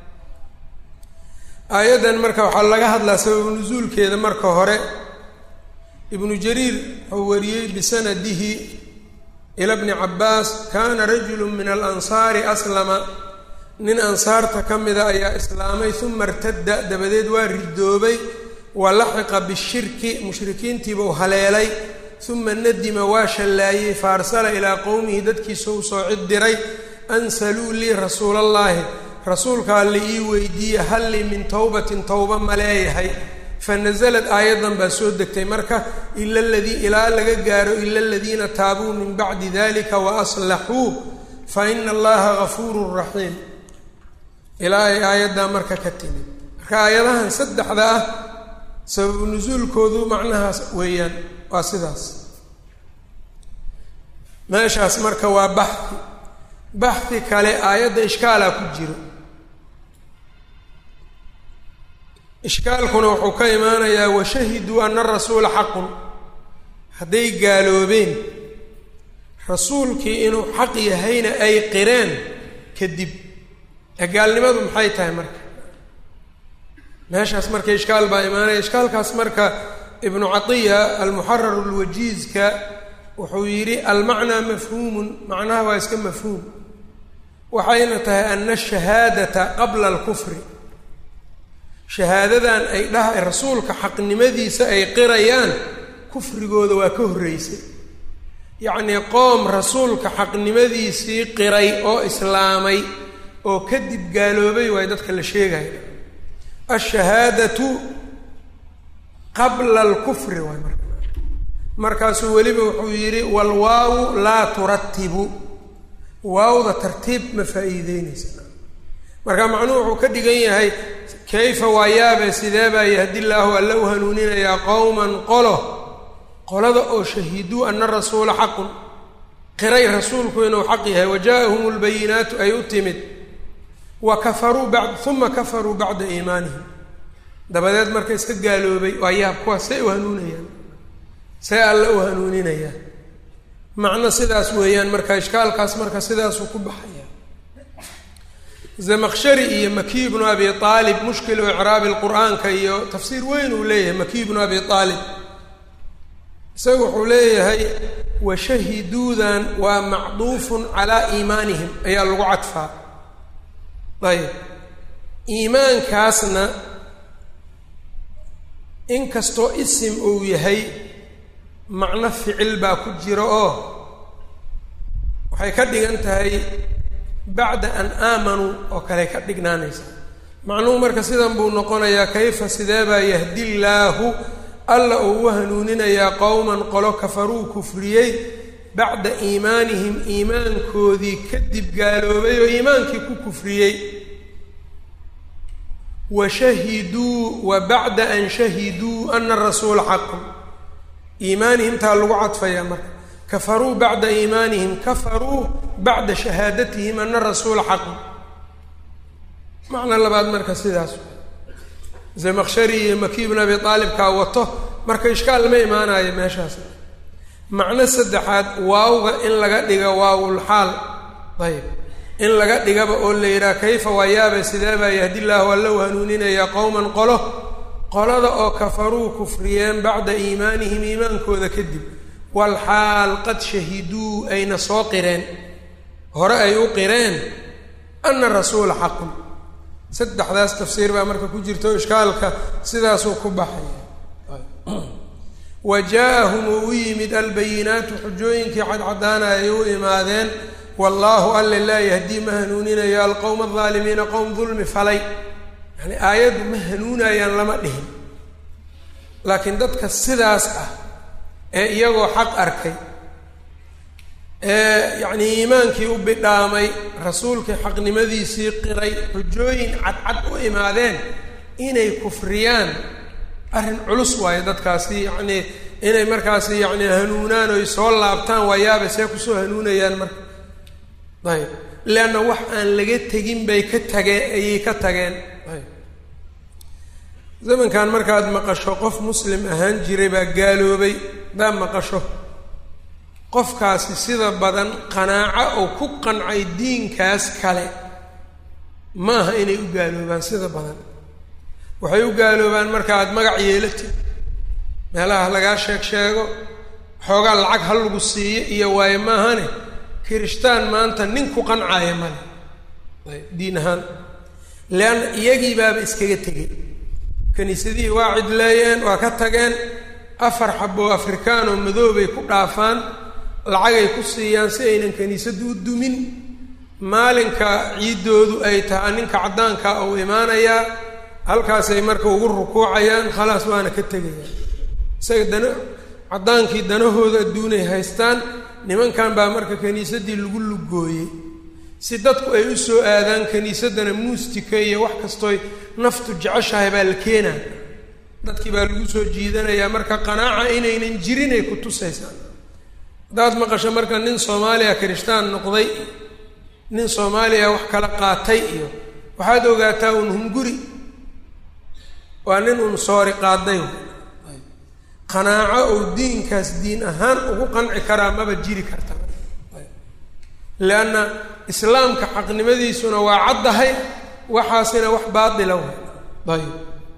aayaddan marka waxaa laga hadlaa sababu nusuulkeeda marka hore ibnu jariir wuxuu wariyey bisanadihi ila bni cabbaas kaana rajulu min alansaari aslama nin ansaarta ka mida ayaa islaamay uma irtadda dabadeed waa ridoobay wa laxiqa bishirki mushrikiintiiba u haleelay uma nadima waa shallaayey faarsala ilaa qowmihi dadkiisa u soo cid diray ansaluu lii rasuulallaahi rasuulka alle ii weydiiye hal lii min towbatin towba ma leeyahay fa nasalad aayaddan baa soo degtay marka ila ladii ilaa laga gaaro ila aladiina taabuu min bacdi dalika wa aslaxuu fa ina allaha gafuurun raxiim ilaa ay aayaddaa marka ka timid marka aayadahan saddexda ah sababu nusuulkoodu macnahaas weeyaan waa sidaas meeshaas marka waa baxhi baxhi kale aayadda ishkaalaa ku jiro ishkaalkuna wuxuu ka imaanayaa washahiduu ana rasuula xaqun hadday gaaloobeen rasuulkii inuu xaq yahayna ay qireen kadib ee gaalnimadu maxay tahay marka meeshaas marka ishkaal baa imaanaya ishkaalkaas marka ibnu catiya almuxarar lwajiizka wuxuu yidhi almacnaa mafhuumun macnaha waa iska mafhuum waxayna tahay ana ashahaadata qabla alkufri shahaadadan ay dhaha rasuulka xaqnimadiisa ay qirayaan kufrigooda waa ka horreysay yacnii qoom rasuulka xaqnimadiisii qiray oo islaamay oo kadib gaaloobay waay dadka la sheegaya ashahaadatu qabla alkufri waay marka markaasuu weliba wuxuu yidhi walwaawu laa turatibu waawda tartiib ma faa'iideyneysa marka macnuhu wuxuu ka dhigan yahay kayfa waa yaabe sidee baa yahdi llaahu alla u hanuuninayaa qowman qolo qolada oo shahiduu ana rasuula xaqun qiray rasuulku inuu xaq yahay wa jaa-ahum lbayinaatu ay u timid wa kafaruu bad uma kafaruu bacda iimaanihim dabadeed marka iska gaaloobay waa yaab kuwaas say u hanuunayaan see alla u hanuuninayaan macno sidaas weeyaan marka ishkaalkaas marka sidaasuu ku baxaya zamaqshari iyo maki bnu abi aalib mushkilu icraabi lqur'aanka iyo tafsiir weyn uu leeyahay maki bnu abi aalib isaga wuxuu leeyahay washahiduudan waa macduufun calaa iimaanihim ayaa lagu cadfaa ayb iimaankaasna inkastoo isim uu yahay macno ficil baa ku jira oo waxay ka dhigan tahay bacda an aamanuu oo kale ka dhignaanaysa macnuhu marka sidan buu noqonayaa kayfa sidee baa yahdi llaahu alla uu u hanuuninayaa qowman qolo kafaruu kufriyey bacda iimaanihim iimaankoodii kadib gaaloobay oo iimaankii ku kufriyey wa shahiduu wa bacda an shahiduu ana rasuula xaqun iimaanihim taa lagu cadfayaa marka kafaruu bacda iimaanihim kafaruu bacda shahaadatihim ana rasuula xaqun macno labaad marka sidaas zamaqshari iyo maki bn abi aalibkaa wato marka ishkaal ma imaanayo meeshaas macno saddexaad waawga in laga dhiga waawulxaal ayb in laga dhigaba oo la yidhaha kayfa waa yaaba sidee baa yahdi llaahu alla u hanuuninayaa qowman qolo qolada oo kafaruu kufriyeen bacda iimaanihim iimaankooda kadib walxaal qad shahiduu ayna soo qireen hore ay u qireen ana rasuula xaqun saddexdaas tafsiir baa marka ku jirta o ishkaalka sidaasuu ku baxaya wa jaa-ahum uu u yimid albayinaatu xujooyinkii cadcadaana ay u imaadeen wallaahu alle laa yahdii ma hanuuninayo alqowma aldaalimiina qowm dulmi falay yani aayaddu ma hanuunayaan lama dhihin laakiin dadka sidaas ah ee iyagoo xaq arkay ee yacnii iimaankii u bidhaamay rasuulkii xaqnimadiisii qiray xujooyin cadcad u imaadeen inay kufriyaan arrin culus waayo dadkaasi yacnii inay markaasi yacni hanuunaan oy soo laabtaan waa yaaba see kusoo hanuunayaan marka ayb leanna wax aan laga tegin bay ka tageen ayay ka tageen ayb zamankan markaad maqasho qof muslim ahaan jiray baa gaaloobay haddaad maqasho qofkaasi sida badan qanaaco oo ku qancay diinkaas kale ma aha inay u gaaloobaan sida badan waxay u gaaloobaan marka aad magac yeelatid meelaha lagaa sheeg sheego xoogaa lacag ha lagu siiyo iyo waayo maahane kirishtaan maanta nin ku qancaya male ayb diin ahaan leanna iyagii baaba iskaga tegay kiniisadihii waa cidleeyeen waa ka tageen afar xaboo afrikaan oo madoobay ku dhaafaan lacagay ku siiyaan si aynan kiniisaddu u dumin maalinka ciiddoodu ay tahay ninka caddaanka uu imaanayaa halkaasay marka ugu rukuucayaan khalaas waana ka tegayaan isaga dana caddaankii danahooda adduunay haystaan nimankan baa marka kiniisaddii lagu lugooyey si dadku ay u soo aadaan kiniisaddana muustika iyo wax kastooy naftu jeceshahay baa la keenaa dadkii baa lagu soo jiidanayaa marka qanaaca inaynan jirin ay ku tusaysaa haddaad maqasho marka nin soomaaliya kirishtaan noqday nin soomaaliya wax kala qaatay iyo waxaad ogaataa un hunguri waa nin un soori qaaday qanaaco uu diinkaas diin ahaan ugu qanci karaa maba jiri karta leanna islaamka xaqnimadiisuna waa caddahay waxaasina wax baatila way ayb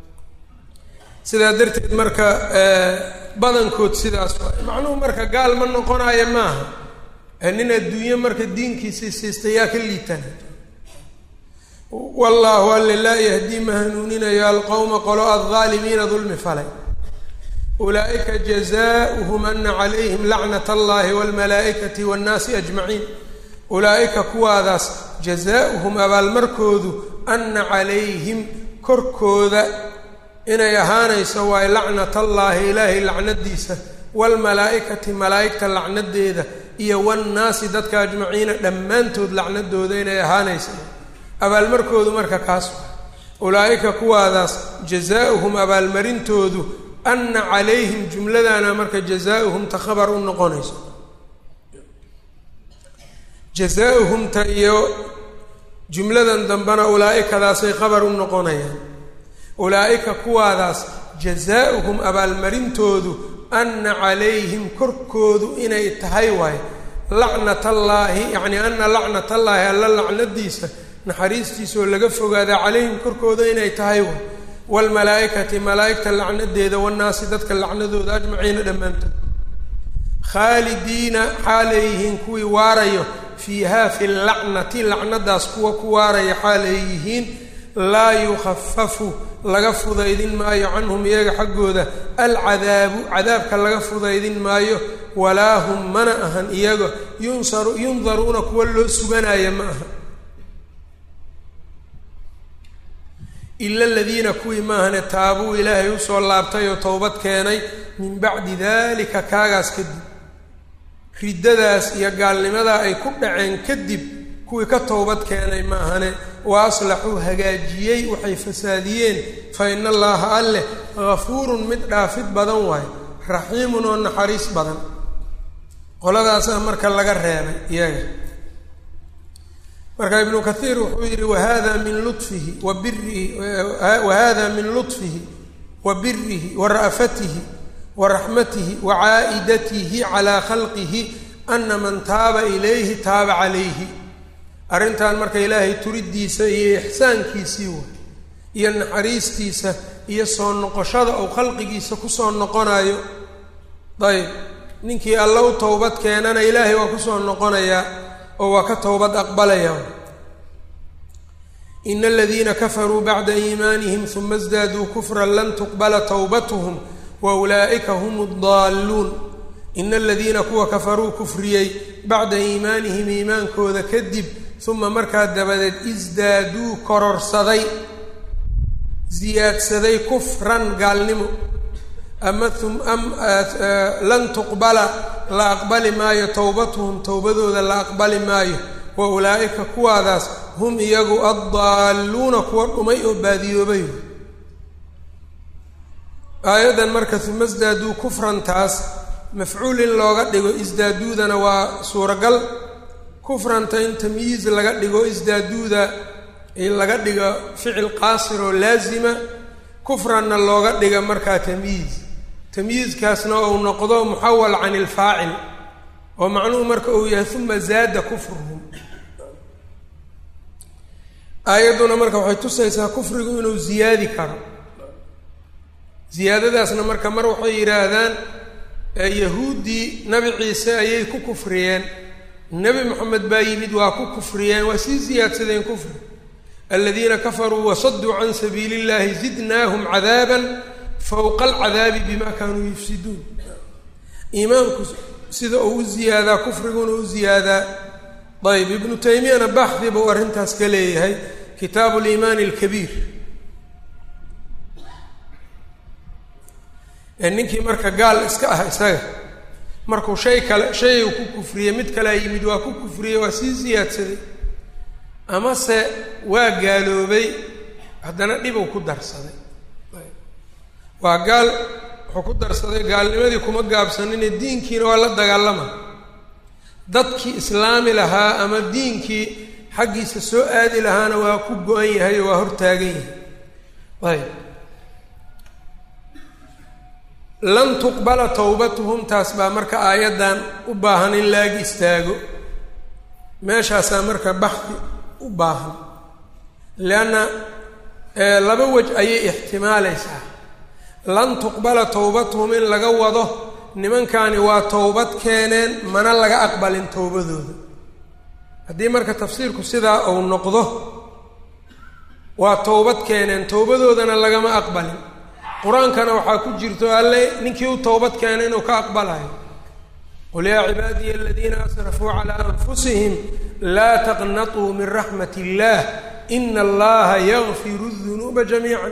sidaa darteed marka badankood sidaas waay macnuhu marka gaal ma noqonayo maaha nin adduunye marka diinkiisii siistay yaa ka liitana wallaahu alle laa yahdii ma hanuuninayo alqowma qolo aldaalimiina dulmi falay ulaa'ika jazaauhum ana calayhim lacnat allahi walmalaa'ikati waannaasi ajmaciin ulaa'ika kuwaadaas jazaauhum abaalmarkoodu ana calayhim korkooda inay ahaanayso waay lacnat allaahi ilaahay lacnadiisa waalmalaa'ikati malaa'igta lacnadeeda iyo wannaasi dadka ajmaciina dhammaantood lacnadooda inay ahaanayso abaalmarkoodu marka kaas ulaa'ika kuwaadaas jazaauhum abaalmarintoodu ana calayhim jumladana marka jazaauhum ta khabar u noqonayso jazaauhumta iyo jumladan dambena ulaa'ikadaasay khabar u noqonayaan ulaa'ika kuwaadaas jazaauhum abaalmarintoodu ana calayhim korkoodu inay tahay waay lacnat allaahi yacni ana lacnat allaahi alla lacnadiisa naxariistiisaoo laga fogaada calayhim korkooda inay tahay waay waalmalaa'ikati malaa'igta lacnadeeda wannaasi dadka lacnadooda ajmaciina dhammaantood khaalidiina xaalay yihiin kuwii waarayo fiiha fi lacnati lacnadaas kuwa ku waaraya xaalay yihiin laa yukhafafu laga fudaydin maayo canhum iyaga xaggooda alcadaabu cadaabka laga fudaydin maayo walaa hum mana ahan iyaga yunsaru yundaruuna kuwa loo suganaya ma aha ila aladiina kuwii maahane taabuu ilaahay usoo laabtay oo towbad keenay min bacdi dalika kaagaas kadib riddadaas iyo gaalnimadaa ay ku dhaceen kadib kuwii ka towbad keenay maahane wa aslaxuu hagaajiyey waxay fasaadiyeen fa ina allaaha alleh gafuurun mid dhaafid badan waayo raxiimun oo naxariis badan qoladaasaa marka laga reebay iyaga marka ibnu kathiir wuxuu yidhi wahada min lufihi wa birihi wahada min luطfihi wa birihi wa ra'fatihi wa raxmatihi wa caa'idatihi calaa khalqihi ana man taaba ilayhi taaba calayhi arrintan marka ilaahay turidiisa iyo ixsaankiisii way iyo naxariistiisa iyo soo noqoshada ou khalqigiisa kusoo noqonayo ayb ninkii alla u towbad keenana ilaahay waa kusoo noqonayaa oo waa ka towbad aqbalaya ina aladiina kafaruu bacda iimaanihim uma sdaaduu kufran lan tuqbala towbatuhum wa ulaa'ika hum اddaalluun ina aladiina kuwa kafaruu kufriyey bacda iimaanihim iimaankooda kadib uma markaa dabadeed isdaaduu kororsaday siyaadsaday kufran gaalnimo ama lan tuqbala la aqbali maayo towbatuhum towbadooda la aqbali maayo wa ulaa'ika kuwaadaas hum iyagu addaalluuna kuwa dhumay oo baadiyoobay aayaddan marka uma isdaaduu kufrantaas mafcuul in looga dhigo isdaaduudana waa suuragal kufranta in tamyiiz laga dhigo isdaaduuda in laga dhigo ficil qaasir oo laazima kufranna looga dhiga markaa tamyiiz tamyiizkaasna ou noqdo muxawal can ilfaacil oo macnuhu marka uu yahay uma zaada kufruhum aayadduna marka waxay tusaysaa kufrigu inuu ziyaadi karo ziyaadadaasna marka mar waxay yidhaahdaan yahuuddii nabi ciise ayay ku kufriyeen nebi moxamed baa yimid waa ku kufriyeen waa sii siyaadsadeen kufri aladiina kafaruu wasaduu can sabiili illahi zidnaahum cadaaban fowqa alcadaabi bima kaanuu yufsiduun iimaanku sida uu u ziyaadaa kufriguna u ziyaadaa ayb ibnu taymiyana baxdi buu arrintaas ka leeyahay kitaabu liimaani alkabiir ee ninkii marka gaal iska ah isaga markuu shay kale shay uu ku kufriyey mid kalea yimid waa ku kufriyey waa sii siyaadsaday amase waa gaaloobay haddana dhibuu ku darsaday waa gaal wuxuu ku darsaday gaalnimadii kuma gaabsanine diinkiina waa la dagaalama dadkii islaami lahaa ama diinkii xaggiisa soo aadi lahaana waa ku go-an yahay oo waa hortaagan yahay ayb lan tuqbala towbatuhum taas baa marka aayaddan u baahan in laag istaago meeshaasaa marka baxdi u baahan leanna laba wej ayay ixtimaalaysaa lan tuqbala towbatuhum in laga wado nimankani waa towbad keeneen mana laga aqbalin towbadooda haddii marka tafsiirku sidaa uu noqdo waa towbad keeneen towbadoodana lagama aqbalin qur-aankana waxaa ku jirto alle ninkii u towbad keenay inuu ka aqbalayo qul yaa cibaadiya aladiina asrafuu calaa anfusihim laa taqnatuu min raxmat illaah ina allaha yakfiru dunuuba jamiica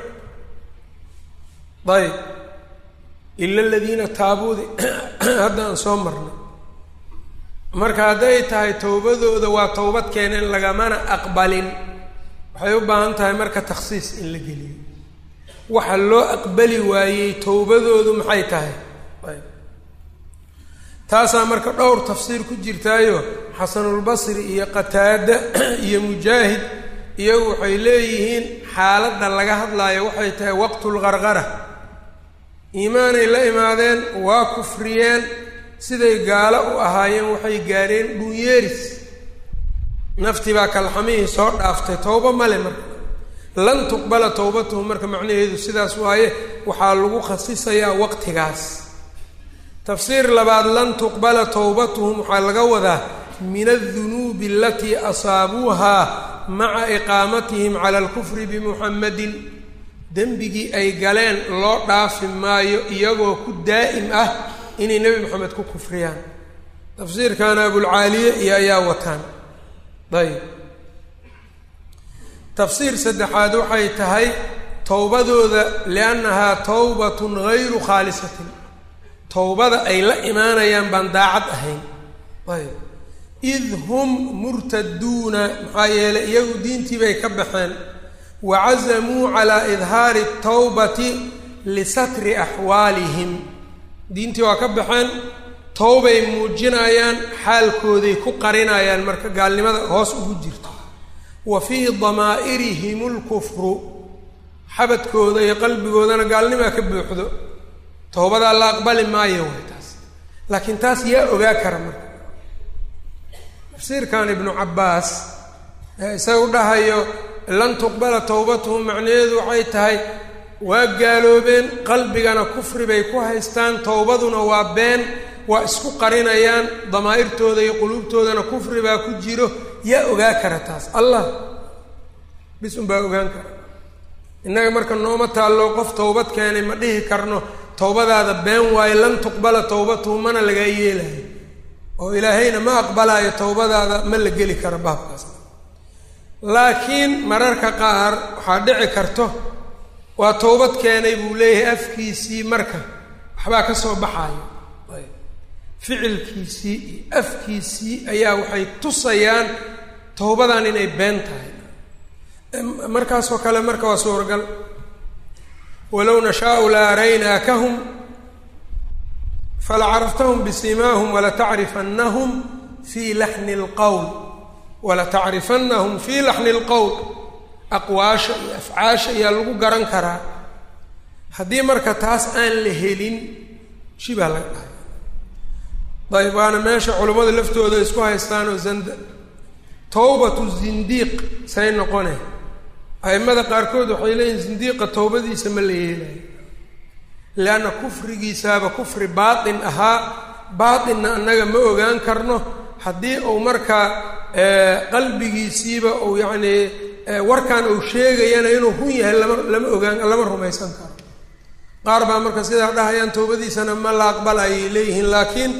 ayb ila aladiina taabuudi hadda aan soo marnay marka hadday tahay towbadooda waa towbad keeneen lagamana aqbalin waxay u baahan tahay marka takhsiis in la geliyo waxa loo aqbali waayey towbadoodu maxay tahay ayb taasaa marka dhowr tafsiir ku jirtaayo xasanulbasri iyo qataada iyo mujaahid iyagu waxay leeyihiin xaaladda laga hadlaayo waxay tahay waqtulqarqara iimaanay la imaadeen waa kufriyeen siday gaalo u ahaayeen waxay gaadheen dhunyeeris naftii baa kalxamihii soo dhaaftay towbo male marka lan tuqbala towbatuhum marka macnaheedu sidaas waaye waxaa lagu khasisayaa waqtigaas tafsiir labaad lan tuqbala towbatuhum waxaa laga wadaa min aldunuubi alatii asaabuuhaa maca iqaamatihim cala alkufri bimuxamadin dembigii ay galeen loo dhaafi maayo iyagoo ku daa'im ah inay nebi moxamed ku kufriyaan tafsiirkaana abulcaaliye iyo ayaa wataan ayb tafsiir saddexaad waxay tahay towbadooda liannahaa towbatun gayru khaalisatin towbada ay la imaanayaan baan daacad ahayn ayb id hum murtaduuna maxaa yeelay iyagu diintii bay ka baxeen wacazamuu calaa idhaari tawbati lisatri axwaalihim diintii waa ka baxeen towbay muujinayaan xaalkooday ku qarinayaan marka gaalnimada hoos ugu jirto wa fii damaa'irihim lkufru xabadkooda iyo qalbigoodana gaalnimaa ka buuxdo towbadaa la aqbali maayo way taas laakiin taas yaa ogaa kara marka tafsiirkan ibnu cabbaas ee isaga u dhahayo lan tuqbala towbatuhum macnaheedu waxay tahay waa gaaloobeen qalbigana kufri bay ku haystaan towbaduna waa been waa isku qarinayaan damaa'irtooda iyo quluubtoodana kufri baa ku jiro yaa ogaa kara taas allah bis unbaa ogaan kara innaga marka nooma taallo qof towbad keenay ma dhihi karno towbadaada been waayo lan tuqbala towbatuhu mana lagaa yeelayo oo ilaahayna ma aqbalaayo towbadaada ma la geli karo baabkaas laakiin mararka qaar waxaa dhici karto waa towbad keenay buu leeyahay afkiisii marka waxbaa ka soo baxayo ficilkiisii iyo afkiisii ayaa waxay tusayaan towbadan inay been tahay markaasoo kale marka waa suuragal walow nashaau la araynaakahum falacarftahum bisimaahum walatacrifanahum fii laxni lqowl walatacrifanahum fii laxni lqowl aqwaasha iyo afcaasha ayaa lagu garan karaa haddii marka taas aan la helin shibaa laga dhahay dayb waana meesha culummada laftooda isku haystaan oo zanda towbatu zindiiq say noqone a'immada qaarkood waxay leeyihin zindiiqa towbadiisa ma la yeelayo leanna kufrigiisaaba kufri baatin ahaa baatinna annaga ma ogaan karno haddii uu markaa qalbigiisiiba uu yacnii warkan uu sheegayana inuu run yahay lama lama ogaan lama rumaysan karo qaar baa marka sidaa dhahayaan towbadiisana ma la aqbalayay leeyihiin laakiin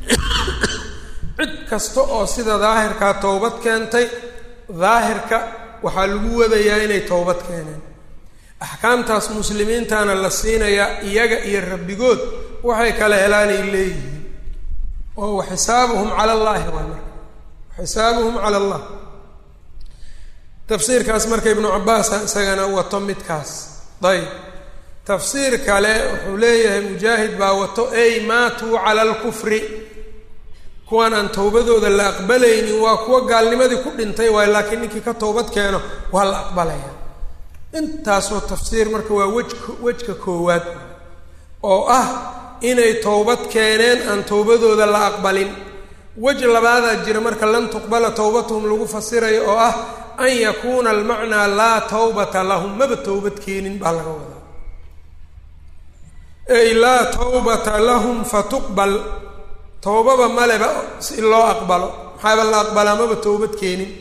cid kasta oo sida daahirkaa towbad keentay daahirka waxaa lagu wadayaa inay towbad keeneen axkaamtaas muslimiintana la siinayaa iyaga iyo rabbigood waxay kala helaanay leeyihiin oo wa xisaabuhum cala allaahi waa marka xisaabuhum cala allah tafsiirkaas marka ibnu cabbaasa isagana wato midkaas dayb tafsiir kale wuxuu leeyahay mujaahid baa wato ey maatuu cala alkufri kuwan aan towbadooda la aqbalaynin waa kuwa gaalnimadii ku dhintay waayo laakiin ninkii ka towbad keeno waa la aqbalaya intaasoo tafsiir marka waa wejka wejka koowaad oo ah inay towbad keeneen aan towbadooda la aqbalin wej labaadaa jira marka lan tuqbala towbatuhum lagu fasirayo oo ah an yakuuna almacnaa laa tawbata lahum maba towbad keenin baa laga wadaa ey laa tawbata lahum fatuqbal towbaba maleba si loo aqbalo maxaaba la aqbalaa maba towbad keenin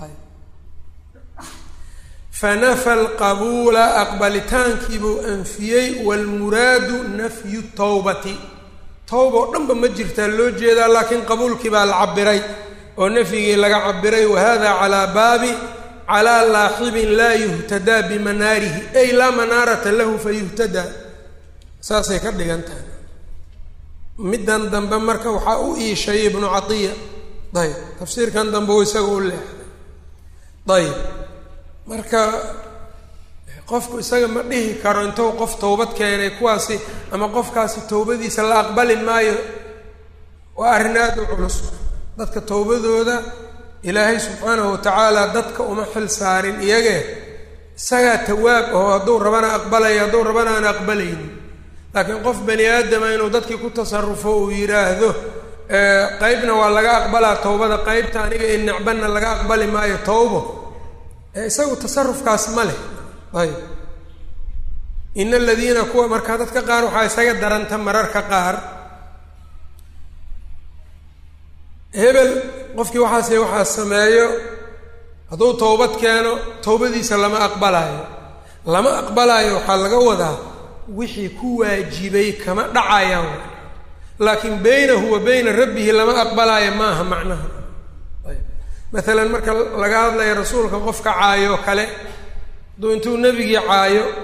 fanafa alqabuula aqbalitaankiibuu anfiyey waalmuraadu nafyu towbati towba oo dhanba ma jirtaa loo jeedaa laakiin qabuulkii baa la cabiray oo nafyigii laga cabiray wahada calaa baabi calaa laaxibin laa yuhtadaa bimanaarihi ay laa manaarata lahu fayuhtadaa saasay ka dhigan tahay middan dambe marka waxaa u iishay ibnu catiya ayb tafsiirkan dambe uu isaga u leexday ayb marka qofku isaga ma dhihi karo intuu qof towbad keenay kuwaasi ama qofkaasi towbadiisa la aqbali maayo waa arrin aada u culus dadka towbadooda ilaahay subxaanahu watacaala dadka uma xil saarin iyagee isagaa tawaab oo hadduu rabana aqbalayo hadduu rabana aan aqbalaynin laakiin qof bani aadama inuu dadkii ku tasarufo uu yidhaahdo qeybna waa laga aqbalaa towbada qeybta aniga in necbanna laga aqbali maayo towbo isagu tasarufkaas ma leh ayb ina aladiina kuwa markaa dadka qaar waxaa isaga daranta mararka qaar hebel qofkii waxaase waxaa sameeyo hadduu towbad keeno towbadiisa lama aqbalaayo lama aqbalaayo waxaa laga wadaa wixii ku waajibay kama dhacayaan laakiin beynahu wa beyna rabbihi lama aqbalaayo maaha macnaha maalan marka laga hadlayo rasuulka qofka caayo kale hadduu intuu nebigii caayo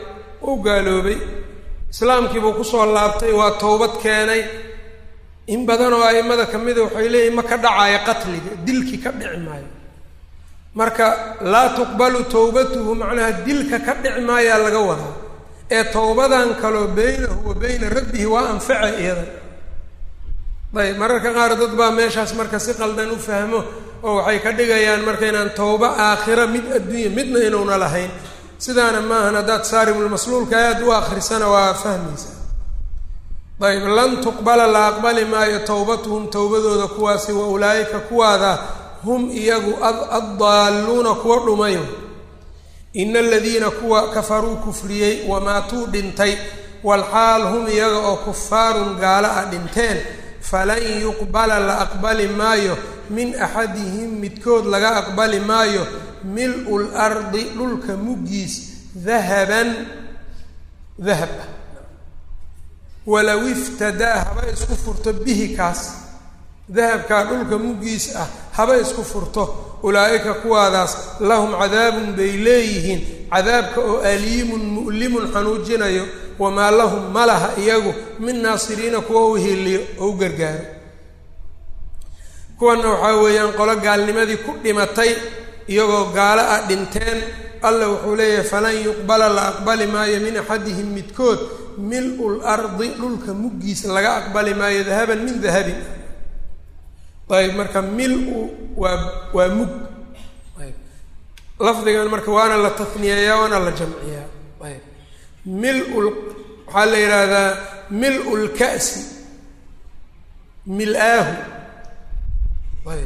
uu gaaloobay islaamkiibuu kusoo laabtay waa towbad keenay in badan oo a'immada ka mida waxay leeyihin ma ka dhacaayo qatliga dilki ka dhici maayo marka laa tuqbalu towbatuhu macnaha dilka ka dhici maayaa laga wadaa ee towbadan kaloo beynahu wa beyna rabbihi waa anface iyada ayb mararka qaar dad baa meeshaas marka si qaldan u fahmo oo waxay ka dhigayaan marka inaan towbo aakhira mid adduunya midna inuuna lahayn sidaana maahan haddaad saarimulmasluulka aada u akrisana waa fahmaysaa ayb lan tuqbala la aqbali maayo towbatuhum towbadooda kuwaasi wa ulaa'ika kuwaada hum iyagu addaalluuna kuwa dhumayo ina aladiina kuwa kafaruu kufriyey wamaatuu dhintay walxaal hum iyaga oo kufaarun gaalo ah dhinteen falan yuqbala la aqbali maayo min axadihim midkood laga aqbali maayo mil-u lardi dhulka muggiis dahaban dahab ah walow iftadaa haba isku furto bihi kaas dahabkaa dhulka muggiis ah haba isku furto ulaa'ika kuwaadaas lahum cadaabun bay leeyihiin cadaabka oo aliimun mu'limun xanuujinayo wamaa lahum ma laha iyagu min naasiriina kuwa u hiliyo oo u gargaaro kuwanna waxaa weeyaan qolo gaalnimadii ku dhimatay iyagoo gaalo ah dhinteen alla wuxuu leeyahay falan yuqbala la aqbali maayo min axadihim midkood mil-u lardi dhulka muggiisa laga aqbali maayo dahaban min dahabin ayb marka mil-u waa waa mug ayb lafdigan marka waana la tafniyeeyaa waana la jamciyaa ayb mil-ul waxaa la yidhaahdaa mil-u lka'si mil-aahu ayb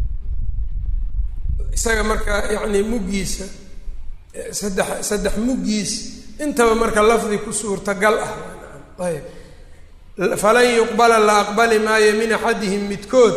isaga marka yacni muggiisa saddex saddex muggiis intaba marka lafdi ku suurtagal ah ayb falan yuqbala la aqbali maayo min axadihim midkood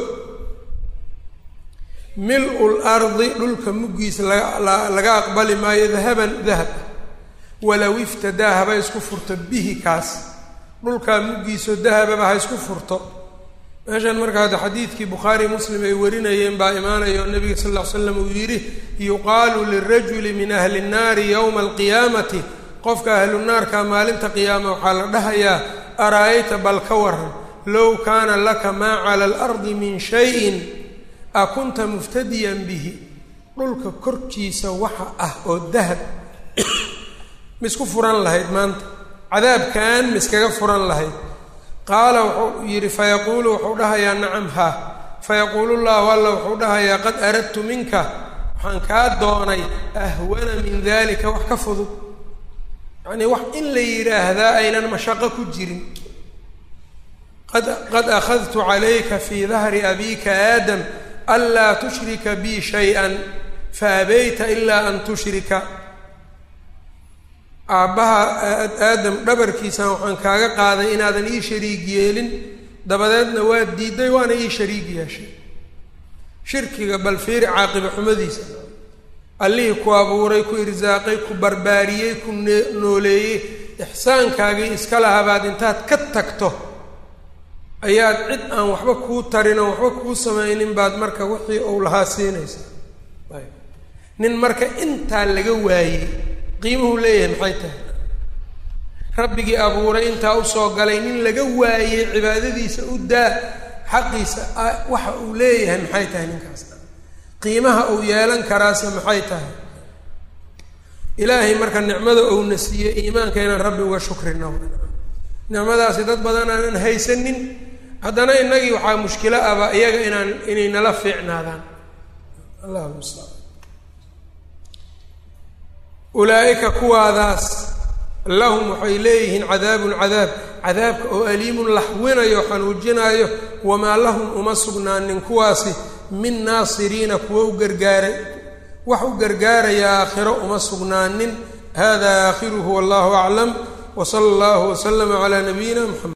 mil-u lardi dhulka muggiisa laga laga aqbali maayo dahaban dahab walow iftadaa haba isku furto bihi kaas dhulkaa muggiisoo dahababa ha isku furto meeshan marka hadda xadiidkii bukhaari muslim ay warinayeen baa imaanaya oo nabiga sal ll ly slam uu yidhi yuqaalu lirajuli min ahli nnaari yowma alqiyaamati qofka ahlu naarka maalinta qiyaama waxaa la dhahayaa ara-ayta bal ka waran low kaana laka maa cala alardi min shayin a kunta muftadiyan bihi dhulka korkiisa waxa ah oo dahab misku furan lahayd maanta cadaabkan miskaga furan lahayd qaala wuxuu yidhi fayaquulu wuxuu dhahayaa nacam haa fayaquulu llahu alla wuxuu dhahayaa qad aradtu minka waxaan kaa doonay ahwana min dalika wax ka fudud yacnii wax in la yidhaahdaa aynan mashaqo ku jirin qad qad akhadtu calayka fii dahri abiika aadam anlaa tushrika bii shay-an faabayta ilaa an tushrika aabbaha aadam dhabarkiisan waxaan kaaga qaaday inaadan ii shariig yeelin dabadeedna waa diiday waana ii shariig yeeshay shirkiga bal fiiri caaqiba xumadiisa allihii ku abuuray ku irsaaqay ku barbaariyey ku nooleeyey ixsaankaagii iska lahabaad intaad ka tagto ayaad cid aan waxba kuu tarin oo waxba kuu samaynin baad marka wixii uu lahaa siinaysaa nin marka intaa laga waayey qiimuhu leeyahay maxay tahay rabbigii abuuray intaa usoo galay nin laga waayey cibaadadiisa u daa xaqiisa waxa uu leeyahay maxay tahay ninkaas qiimaha uu yeelan karaase maxay tahay ilaahay marka nicmada uuna siiyey iimaanka inaan rabbi uga shukrino nicmadaasi dad badan aanan haysanin haddana innagii waxaa mushkilo aba iyaga inaan inay nala fiicnaadaan allah mustacaan ulaa'ika kuwaadaas lahum waxay leeyihiin cadaabun cadaab cadaabka oo aliimun laxwinayo xanuujinayo wamaa lahum uma sugnaanin kuwaasi min naasiriina kuwa u gargaaray wax u gargaaraya aakhiro uma sugnaanin hada aakhiruhu wallahu aclam wsala allahu waslama calaa nabiyina mxamed